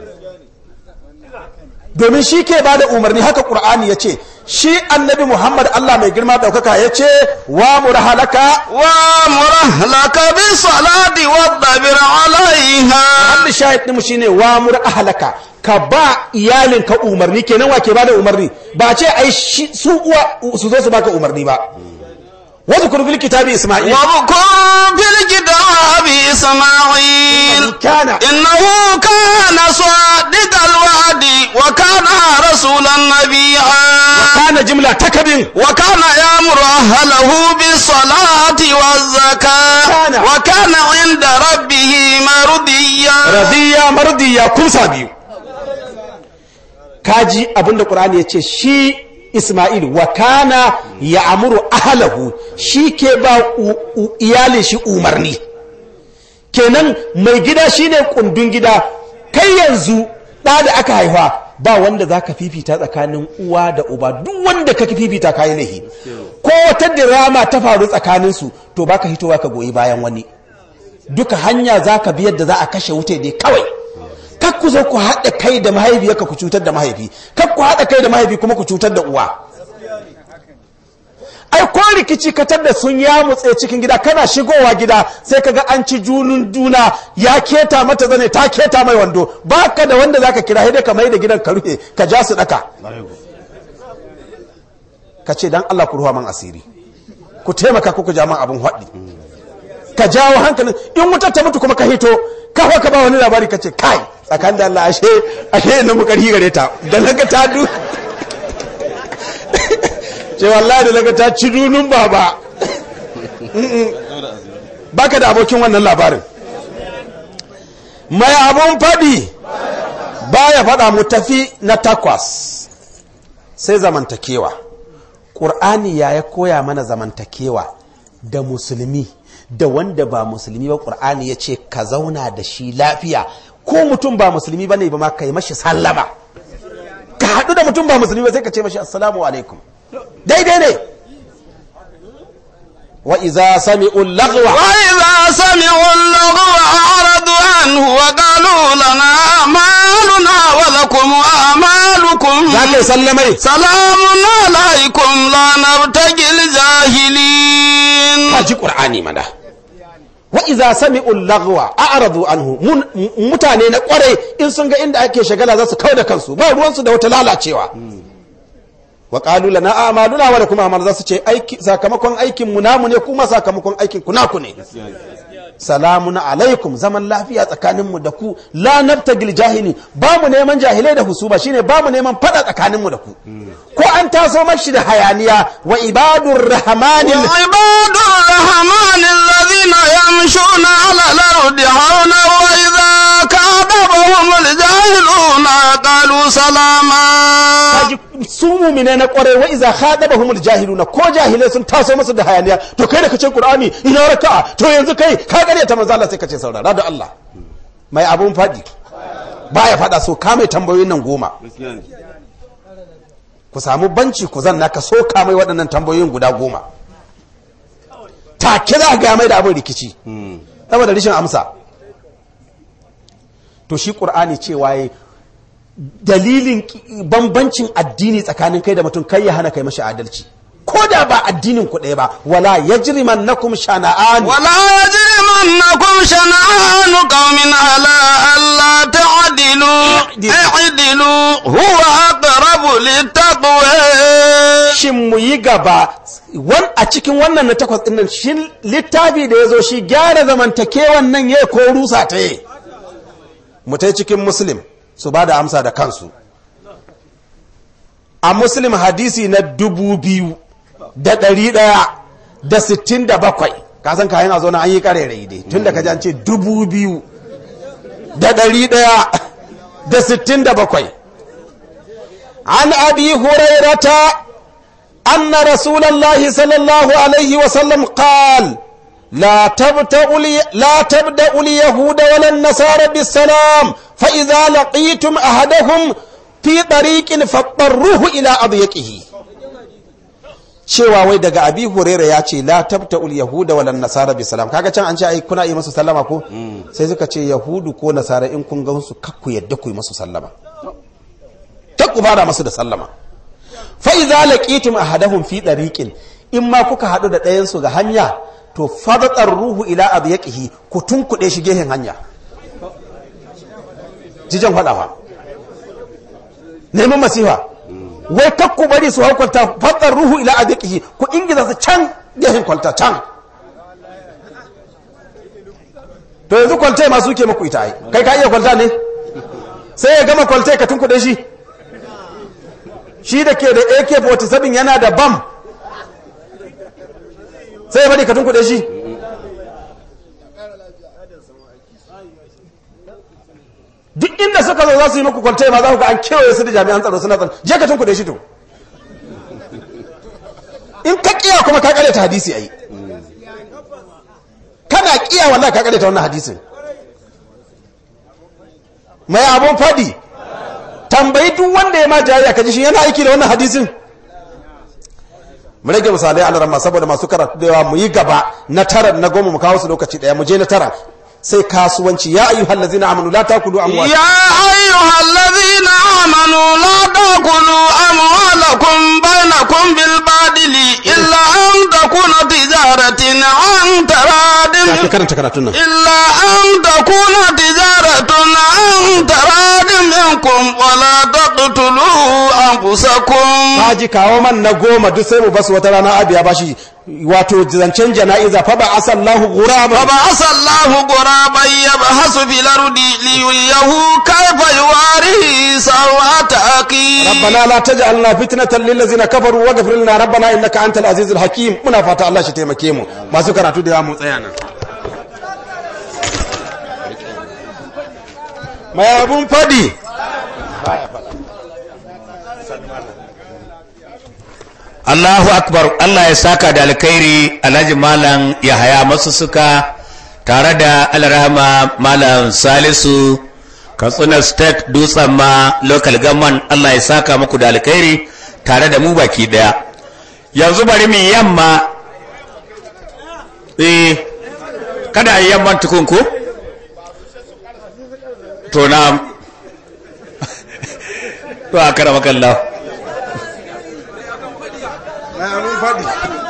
domin shi ke ba da umarni haka ƙur'ani ya ce shi annabi muhammad allah mai girma ɗaukaka ya ce wa murahalaka wa murahalaka bi salati wa dabir alaiha hannu shahid ɗinmu shi ne wa murahalaka ka ba iyalinka umarni kenan wa ke ba da umarni ba ce ai su uwa su zo su baka umarni ba واذكر في الكتاب إسماعيل واذكر في الكتاب إسماعيل كان إنه كان صادق الوعد وكان رسولا نبيا كان جملة تكبر وكان يأمر أهله بالصلاة والزكاة كان. وكان عند ربه مرضيا رضيا مرضيا كم سابيو kaji abinda Qur'ani ya ce shi Ismail wa kana ya amuru ahalahu shi ke ba iyalin shi umarni kenan mai gida shine kundin gida kai yanzu ɗa da aka haifa ba wanda za ka fifita tsakanin uwa da uba duk wanda ka fifita kayi laihi ko wata dirama ta faru tsakaninsu to baka hitowa ka goyi bayan wani duka hanya za ka biyar da za a kashe wuta dai kawai kak ku zo ku haɗa kai da mahaifiyarka ku cutar da mahaifi kak ku haɗa kai da mahaifi kuma ku cutar da uwa ai ko rikici katar da sun ya mutse cikin gida kana shigowa gida sai kaga an ci junun juna ya keta mata zane ta keta mai wando baka da wanda zaka kira sai dai ka mai da gidan ka rufe ka ja su daka ka ce dan Allah ku ruwa man asiri ku taimaka ku ja man abun haɗi ka jawo hankalin in wutar ta mutu kuma ka hito ka ka ba wani labari ka ce kai tsakan da Allah ashe ashe na mu karhi gare ta da naga ta du ce wallahi da naga ta ci dunun baba baka da abokin wannan labarin mai abun fadi baya fada mu tafi na takwas sai zamantakewa ƙur'ani ya ya koya mana zamantakewa da musulmi da wanda ba musulmi ba ƙur'ani ya ce ka zauna da shi lafiya ko mutum ba musulmi ba ne ba ma ka yi mashi sallama ka haɗu da mutum ba musulmi ba sai ka ce mashi assalamu alaikum daidai ne wa iza sami'u lagwa وإذا سمعوا اللغو أعرضوا عنه وقالوا لنا أعمالنا ولكم أعمالكم za ka yi sallamai سلام عليكم لا نبتغي الجاهلين ka ji ƙur'ani mana wa iza sami'u lagwa a'radu anhu mun- mutane na kwarai in sun ga inda ake shagala za su kawo da kansu ba ruwansu da wata lalacewa wa qalu lana a'maluna wa lakum a'mal za su ce aiki sakamakon aikin mu namu ne kuma sakamakon aikin ku naku ne salamun alaikum zaman lafiya tsakanin mu da ku la nabtagil jahili ba mu neman jahilai da husuma shine ba mu neman fada tsakanin mu da ku ko an taso mashi da hayaniya wa ibadur rahmanil وعباد الرحمن الذين يمشون على الأرض هونا وإذا كعبهم الجاهلون قالوا سلاما kaji su mumine na kwarai wa iza khadabahumul jahiluna ko jahilai sun taso musu da hayaniya to kai da kace qur'ani ina raka'a to yanzu kai ka gare ta manzo Allah sai kace saurara da Allah mai abun fadi baya fada so ka mai tambayoyin nan goma ku samu banci ku zanna ka so ka mai waɗannan tambayoyin guda goma take za ga mai da abin rikici saboda rishin amsa to shi qur'ani cewa yayi dalilin bambancin addini tsakanin kai da mutum kai ya hana kai mashi adalci ko da ba addinin ku ɗaya ba wala yajrimannakum shana'an wala yajrimannakum shana'an qaumin ala alla ta'dilu i'dilu huwa aqrabu littaqwa shin mu yi gaba wan a cikin wannan na takwas din nan shi littafi da yazo shi gyara zamantakewan nan yayi ko rusa ta yi mu tai cikin muslim su ba da amsa da kansu a muslim hadisi na dubu biyu da ɗari ɗaya da sittin da bakwai kasan kayan a zaune an yi ƙarerai dai tun da kaji an ce dubu biyu da ɗari ɗaya da sittin da bakwai an abi hurairata أن رسول الله صلى الله عليه وسلم قال لا تبدأ لا تبدأ اليهود ولا النصارى بالسلام فإذا لقيتم أحدهم في طريق فاضطروه إلى أضيقه cewa wai daga abi huraira ya ce la tabta ul yahuda wal nasara bi salam kaga can an ce ai kuna yi masu sallama ko sai suka ce yahudu ko nasara in kun ga su kakku yadda ku yi masu sallama kakku fara masu da sallama fa idza laqitum ahadahum fi tariqin in ma kuka hadu da ɗayan su ga hanya to fadatar ruhu ila adyaqihi ku tunkuɗe shi gehen hanya jijan faɗawa neman masifa wai kakku bari su haukwalta fadar ruhu ila adyaqihi ku ingiza su can gehen kwalta can to yanzu kwalta ma suke muku ita ai kai ka iya kwalta ne sai ya gama kwalta ka tunkuɗe shi shi da ke da ak-47 yana da bam sai ya bari ka tunkuɗe shi duk inda suka zo za su yi muku kwaltai ma za ku ga an kewaye su da jami'an tsaro suna tsaro je ka tunkuɗe shi to in ka kiya kuma ka ta hadisi a yi kana kiya wallahi ka ta wannan hadisin mai abun faɗi tambayi duk wanda ya ma jayayya kaji shi yana aiki da wannan hadisin mu rage misalai a larama saboda masu karatu da yawa mu yi gaba na tara na goma mu kawo su lokaci daya mu je na tara sai kasuwanci ya ayyuhal ladzina amanu la takulu amwal ya ayyuhal ladzina amanu la takulu amwalakum bainakum bil badili illa an takuna tijaratin an taradin ka karanta karatun nan إلا أن تكون تجارة عن تراد منكم ولا تقتلوا أنفسكم kaji kawo man na goma duk sai mu basu wata rana abiya bashi wato zancen jana'iza fa ba asallahu ghuraba فبعث الله غرابا يبحث في الأرض ليريه كيف يواري سوءة أخيه ربنا لا تجعلنا فتنة للذين كفروا واغفر لنا ربنا انك انت العزيز الحكيم muna fata Allah shi taimake mu masu karatu da mu tsaya nan mai abun fadi Allahu akbar Allah ya saka da alkhairi Alhaji Malam Yahaya masu suka tare da Alrahma Malam Salisu Katsina State Dutsen ma local government Allah ya saka muku da alkhairi tare da mu baki daya yanzu bari mu yamma eh kada a yi yamman tukunku to na to a kara makallahu mai abun fadi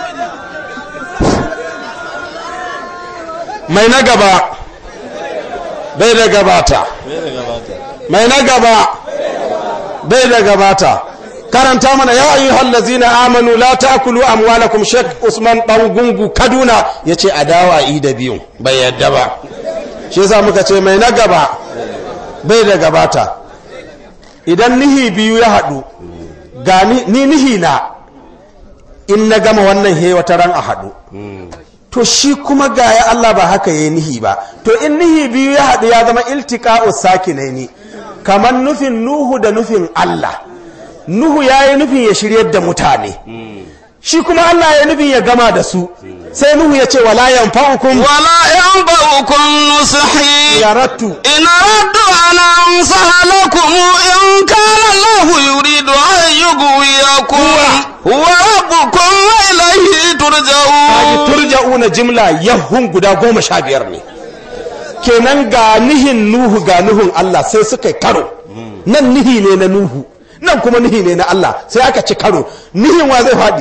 mai na gaba bai da gabata mai na gaba bai da gabata karanta mana ya ayyuhal ladzina amanu la ta'kulu amwalakum Sheikh Usman dan gungu Kaduna yace a dawa i da biyu bai yadda ba shi yasa muka ce mai na gaba bai da gabata idan nihi biyu ya haɗu ga ni ni nihi na in na gama wannan he wata ran a haɗu to shi kuma ga ya Allah ba haka ya nihi ba to in nihi biyu ya haɗu ya zama iltiqa'u sakinaini kamar nufin Nuhu da nufin Allah nuhu ya yi nufin ya shiryar da mutane shi kuma Allah ya nufin ya gama da su sai nuhu ya ce wala yanfa'ukum ولا ينبغكم نصحي yarattu إن أردت أن أنصح لكم إن كان الله يريد أن يغويكم هو ربكم وإليه kaji ترجعون turja'una jimla yahun guda goma sha biyar ne kenan ga nihin nuhu ga nuhun Allah sai suka yi karo nan nihi ne na nuhu nan kuma nihi ne na Allah sai aka ci karo nihin wa zai faɗi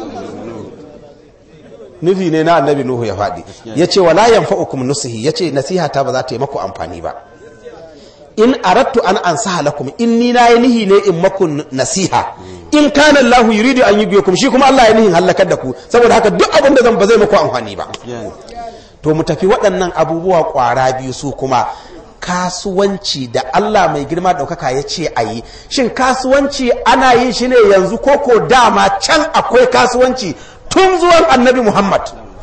nufi ne na annabi nuhu ya faɗi ya ce wala yanfa'ukum nusihi ya ce nasiha ta ba za ta yi maku amfani ba in arattu an ansaha lakum in ni na yi nihi ne in maku nasiha in kana Allahu yuridu an yubiyakum shi kuma Allah ya nihin halakar da ku saboda haka duk abin da zan ba zai maku amfani ba to mu tafi waɗannan abubuwa ƙwara biyu su kuma kasuwanci da Allah mai girma ɗaukaka ya ce a yi shin kasuwanci ana yin shi ne yanzu ko ko dama can akwai kasuwanci tun zuwan annabi Muhammad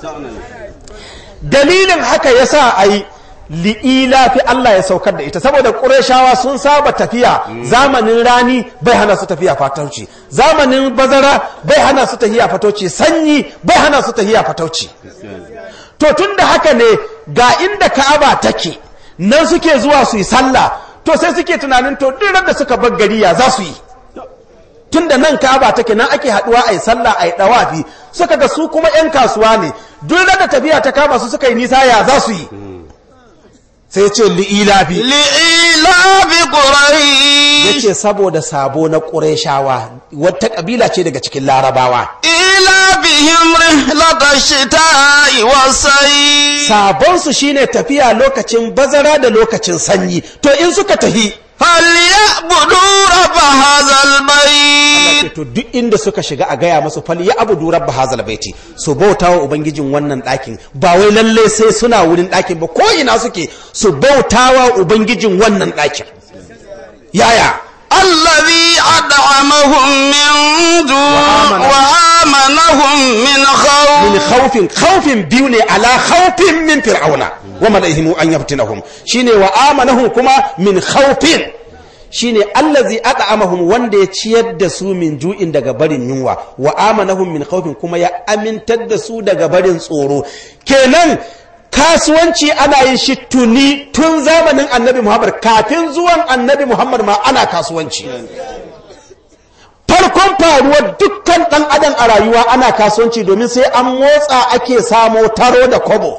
dalilin haka ya sa a yi li'ila fi Allah ya saukar da ita saboda ƙureshawa sun saba tafiya zamanin rani bai hana su tafiya fatauci zamanin bazara bai hana su tafiya fatauci sanyi bai hana su tafiya fatauci to tun da haka ne ga inda ka'aba take nan suke zuwa su yi sallah to sai suke tunanin to duk da suka bar gari ya za su yi tun da nan ka'aba take nan ake haduwa a yi sallah a yi dawafi suka ga su kuma 'yan kasuwa ne duk da tafiya ta kama su suka yi nisa ya za su yi sai ce li'ilafi لإيلاف ya قريش ce saboda sabo na ƙureshawa wata ƙabila ce daga cikin larabawa إيلافهم رحلة الشتاء والصيف sabonsu shine tafiya lokacin bazara da lokacin sanyi to in suka tafi فليعبدوا رب هذا البيت to duk inda suka shiga a gaya masu fali ya abu durar bahazal baiti su bauta wa ubangijin wannan ɗakin ba wai lalle sai suna wurin ɗakin ba ko ina suke su bauta wa ubangijin wannan ɗakin yaya الذي أدعمهم من جوع وآمنهم من min خوف khawfin khawfin biyu ne ala khawfin min fir'auna wa malaihimu an yaftinahum shine wa amanahum kuma min khawfin shine allazi at'amahum wanda ya ciyar da su min ju'in daga barin yunwa wa amanahum min khawfin kuma ya amintar da su daga barin tsoro kenan kasuwanci ana yin shi tuni tun zamanin annabi muhammad kafin zuwan annabi muhammad ma ana kasuwanci farkon faruwar dukkan ɗan adam a rayuwa ana kasuwanci domin sai an motsa ake samo taro da kobo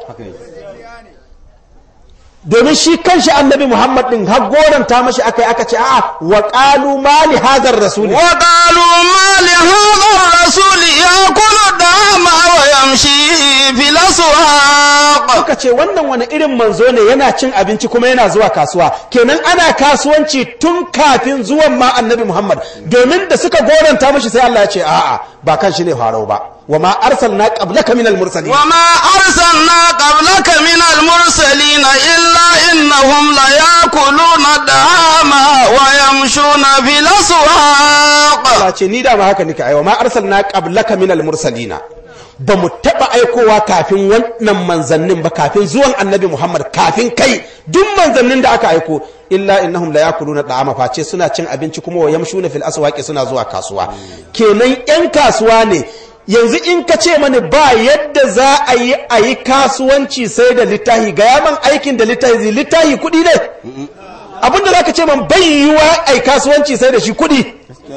domin shi kanshi annabi muhammad din har goranta mashi aka yi aka ce a'a wa qalu ma li hadar rasuli وقالوا ما لهذا الرسول يأكل الطعام ويمشي في الأسواق suka ce wannan wani irin manzo ne yana cin abinci kuma yana zuwa kasuwa kenan ana kasuwanci tun kafin zuwan ma annabi muhammad domin da suka goranta mashi sai Allah ya ce a'a ba kan shi ne farau ba wa ma arsalna qablaka minal mursalin وما أرسلنا قبلك من المرسلين إلا إنهم ليأكلون الطعام ويمشون في الأسواق Allah ce ni da ma haka nika aiwa ma arsalna qablaka minal mursalina ba mu taba aikowa kafin wannan manzannin ba kafin zuwan annabi Muhammad kafin kai duk manzannin da aka aiko illa innahum la yakuluna da'ama face suna cin abinci kuma wa yamshuna fil aswaqi suna zuwa kasuwa kenan yan kasuwa ne yanzu in ka ce mani ba yadda za a yi a yi kasuwanci sai da littahi ga yaman aikin da littahi zai littahi kuɗi ne abinda za ka ce man bai yiwa a yi kasuwanci sai da shi kuɗi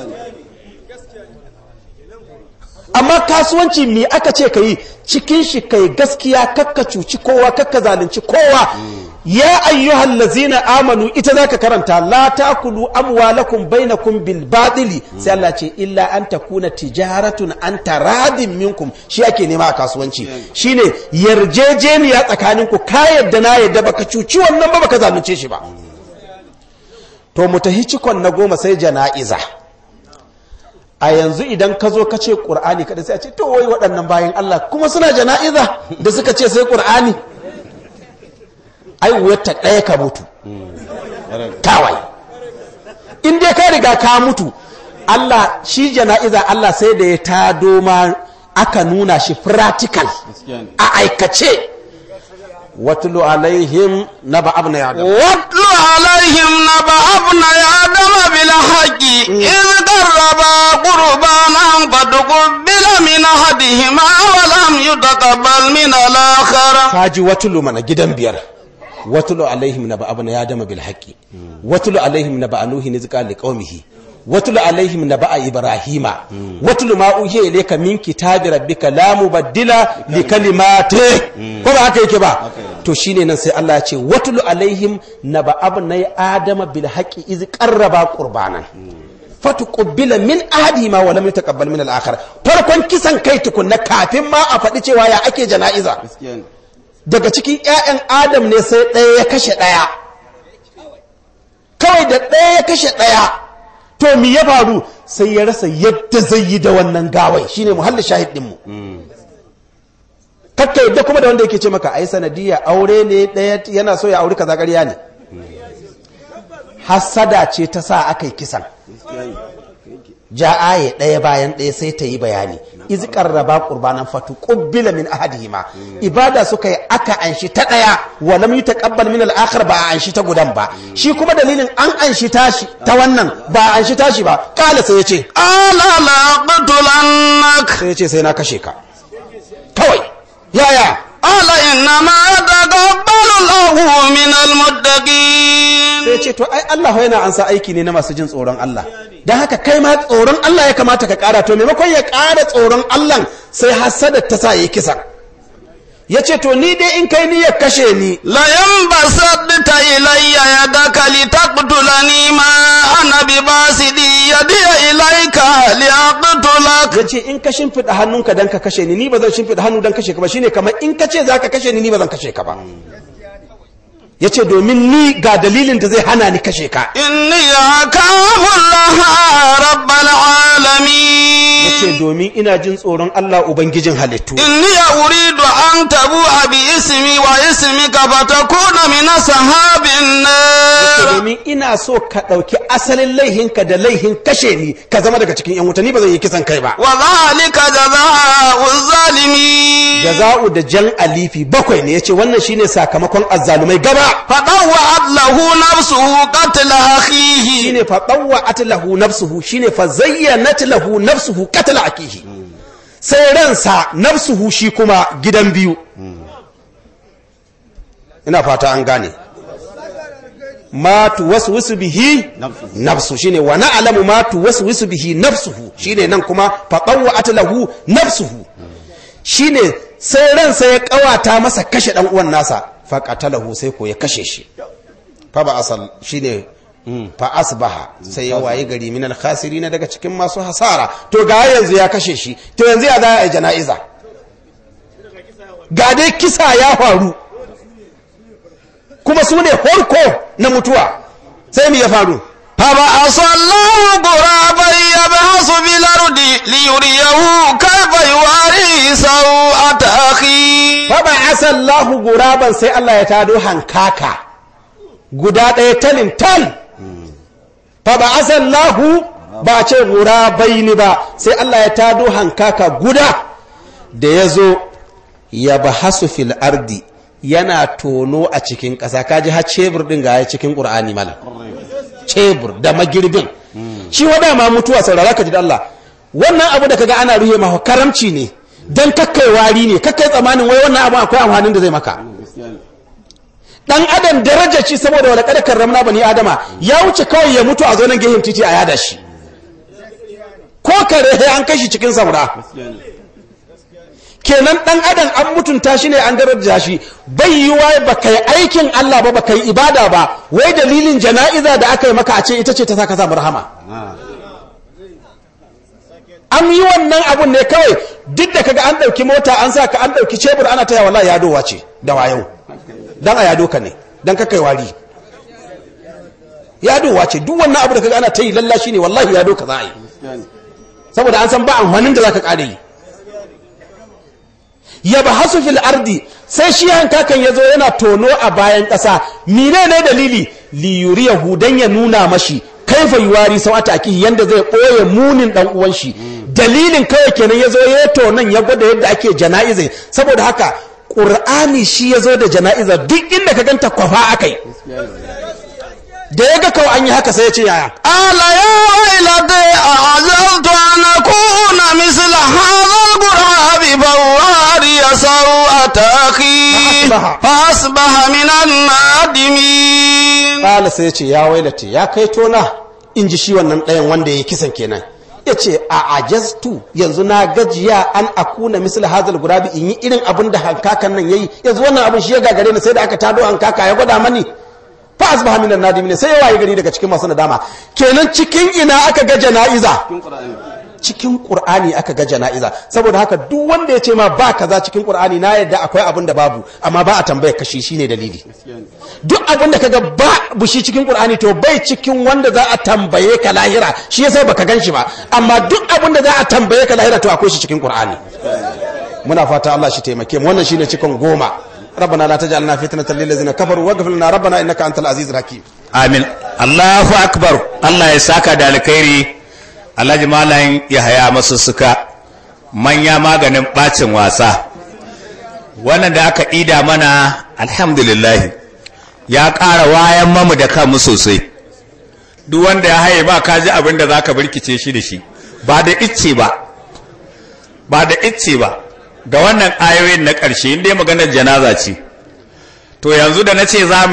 amma kasuwanci me aka ce ka yi cikin shi kai gaskiya kakka cuci kowa kakka zalunci kowa ya ayyuhal lazina amanu ita zaka karanta la takulu amwalakum bainakum bil batili sai Allah ce illa an takuna tijaratun an taradin minkum shi ake nema a kasuwanci shine yarjejeniya tsakaninku ka yadda na yadda baka cuci wannan ba baka zalunce shi ba to mu tahi cikon na goma sai jana'iza a yanzu idan ka zo ka ce ƙur'ani kada sai a ce to wai waɗannan bayan Allah kuma suna jana'iza da suka ce sai ƙur'ani ai wata ɗaya ka mutu kawai in dai ka riga ka mutu Allah shi jana'iza Allah sai da ya tado ma aka nuna shi practical a aikace watulu alaihim naba abna ya واتل عليهم نبأ ابن آدم بالحق إذ قربا أحدهما ولم يتقبل من الآخر kaji watulu mana gidan biyar watulu alaihim na ba'abu na yadama bil haqqi watulu alaihim na ba'a nuhi nizqa li qaumihi watulu alaihim na ba'a ibrahima watulu ma uhiya ilayka min kitabi rabbika la mubaddila li kalimati ko ba haka yake ba to shine nan sai Allah ya ce watulu alaihim na ba'abu na adama bil haqqi iz qarraba qurbanan fatuqbila min ahadihima wa lam yataqabbal min al-akhar farkon kisan kai tukunna kafin ma a faɗi cewa ya ake jana'iza daga cikin 'ya'yan adam ne sai ɗaya ya kashe ɗaya kawai da ɗaya ya kashe ɗaya to mi ya faru sai ya rasa yadda zai yi da wannan gawai shine muhallin shahid ɗinmu kakka yadda kuma da wanda yake ce maka ai sanadiyya aure ne ɗaya yana so ya auri kaza ƙarya ne hassada ce ta sa aka yi kisan ja aye ɗaya bayan ɗaya sai ta yi bayani iz qarraba qurbanan fatu qubbila min ahadihima ibada suka yi aka anshi ta ɗaya wa lam yutaqabbal min al-akhar ba a anshi ta gudan ba shi kuma dalilin an anshi tashi ta wannan ba a anshi tashi ba kala sai yace قال لأقتلنك sai yace sai na kashe ka kawai yaya قال إنما يتقبل الله من المتقين sai ce to ai Allah yana ansa aiki ne na masu jin tsoron Allah don haka kai ma tsoron Allah ya kamata ka kara to maimakon ya kara tsoron Allah sai hasada ta sa yi kisa ya ce to ni dai in kai ni ya kashe ni لئن بسطت إلي يدك لتقتلني ما أنا بباسط يدي إليك لأقتلك ya ce in ka shimfiɗa hannunka don ka kashe ni ni ba zan shimfiɗa hannu don kashe ka ba shine kamar in ka ce za ka kashe ni ni ba zan kashe ka ba ya ce domin ni ga dalilin da zai hana ni kashe ka إني أخاف الله رب ya العالمين ce domin ina jin tsoron Allah Ubangijin halittu إني أريد أن تبوء باسمي واسمك فتكون من أصحاب Yace النار domin ina so ka ɗauki asalin laihinka da laihin kashe ni ka zama daga cikin 'yan wuta ni ba zan yi kisan kai ba وذلك جزاء الظالمين jaza'u da jan alifi bakwai ne yace wannan shine sakamakon azzalumai gaba فطوعت له نفسه قتل أخيه shine fa dawwa'at lahu nafsuhu shine fa zayyanat lahu nafsuhu qatala akihi sai ransa nafsuhu shi kuma gidan biyu ina fata an gane ma tuwaswisu bihi nafsu shine wa na'lamu ma tuwaswisu bihi nafsuhu shine nan kuma fa dawwa'at lahu nafsuhu shine sai ransa ya kawata masa kashe dan uwan nasa fa qatalahu sai ko ya kashe shi fa ba asal shine fa asbaha sai ya waye gari minal khasirin daga cikin masu hasara to ga yanzu ya kashe shi to yanzu ya za a yi jana'iza ga dai kisa ya faru kuma su ne horko na mutuwa sai mu ya faru فبعث الله غرابا يبحث في الأرض ليريه كيف يواري سوءة أخيه fa ba asallahu guraban sai Allah ya tado hankaka guda ɗaya talin tal fa ba asallahu ba ce gurabai ni ba sai Allah ya tado hankaka guda da ya zo ya bahasu fil ardi yana tono a cikin ƙasa kaji har cebur ɗin ga ya cikin ƙur'ani mala cebur da magirbin shi wada ma mutuwa saurara ka ji da Allah wannan abu da kaga ana ruhe ma karamci ne dan kakkai wari ne kakkai tsamanin wai wannan abu akwai amfanin da zai maka dan adam daraja ci saboda wala kada karramna bani adama ya wuce kawai ya mutu a zo nan gehin titi a yada shi ko kare sai an kashi cikin samura kenan dan adam an mutunta shi ne an daraja shi bai yi wa ba kai aikin Allah ba ba kai ibada ba wai dalilin jana'iza da aka yi maka a ce ita ce ta saka samu rahama an yi wannan abun ne kawai duk da kaga an ɗauki mota an sa ka an ɗauki cebur ana taya wallahi yadowa ce da wayau dan a yado ka ne dan ka kai wari yadowa ce duk wannan abu da kaga ana ta yi lallashi ne wallahi yado ka za a yi saboda an san ba amfanin da za ka ƙare yi ya ba hasu fil ardi sai shi hankakan ya zo yana tono a bayan ƙasa mine ne dalili liyuriyahu dan ya nuna mashi kaifa yuwari sawata akihi yanda zai ɓoye munin ɗan uwan shi dalilin kawai kenan ya zo ya tonon ya gwada yadda ake jana'iza saboda haka ƙur'ani shi ya zo da jana'iza duk inda ka ganta kwafa akai da ya ga kawai an yi haka sai ya ce yaya قال يا ويلتي أعجزت أن أكون مثل هذا الغراب فواري سوءة أخي فأصبح. فأصبح من النادمين ƙala sai ya ce ya wailate ya kai tona in ji shi wannan ɗayan wanda ya yi kisan kenan ya ce a ajastu yanzu na gajiya an akuna misal hazal gurabi in yi irin abin da hankakan nan yayi yanzu wannan abin shi ya gagare ni sai da aka tado hankaka ya gwada mani fa asbaha minan nadimin sai ya waye gari daga cikin masu nadama kenan cikin ina aka ga jana'iza cikin qur'ani aka ga jana'iza saboda haka duk wanda ya ce ma ba kaza cikin qur'ani na yadda akwai abin da babu amma ba a tambaya kashi shine dalili duk abin da kaga ba bushi cikin qur'ani to bai cikin wanda za a tambaye ka lahira shi yasa baka gan shi ba amma duk abin da za a tambaye ka lahira to akwai shi cikin qur'ani muna fata Allah shi taimake mu wannan shine cikin goma ربنا لا تجعلنا فتنة للذين كفروا واغفر لنا ربنا انك انت العزيز الحكيم amin Allahu akbar Allah ya saka da alkhairi Alhaji Malam ya haya masu suka manya maganin bacin wasa wannan da aka ida mana alhamdulillah ya ƙara wayan mamu da kanmu sosai duk wanda ya haye ba ka ji abin da za ka birkice shi da shi ba da icce ba ba da icce ba ga wannan ayoyin na ƙarshe inda maganar janaza ce to yanzu da na ce za mu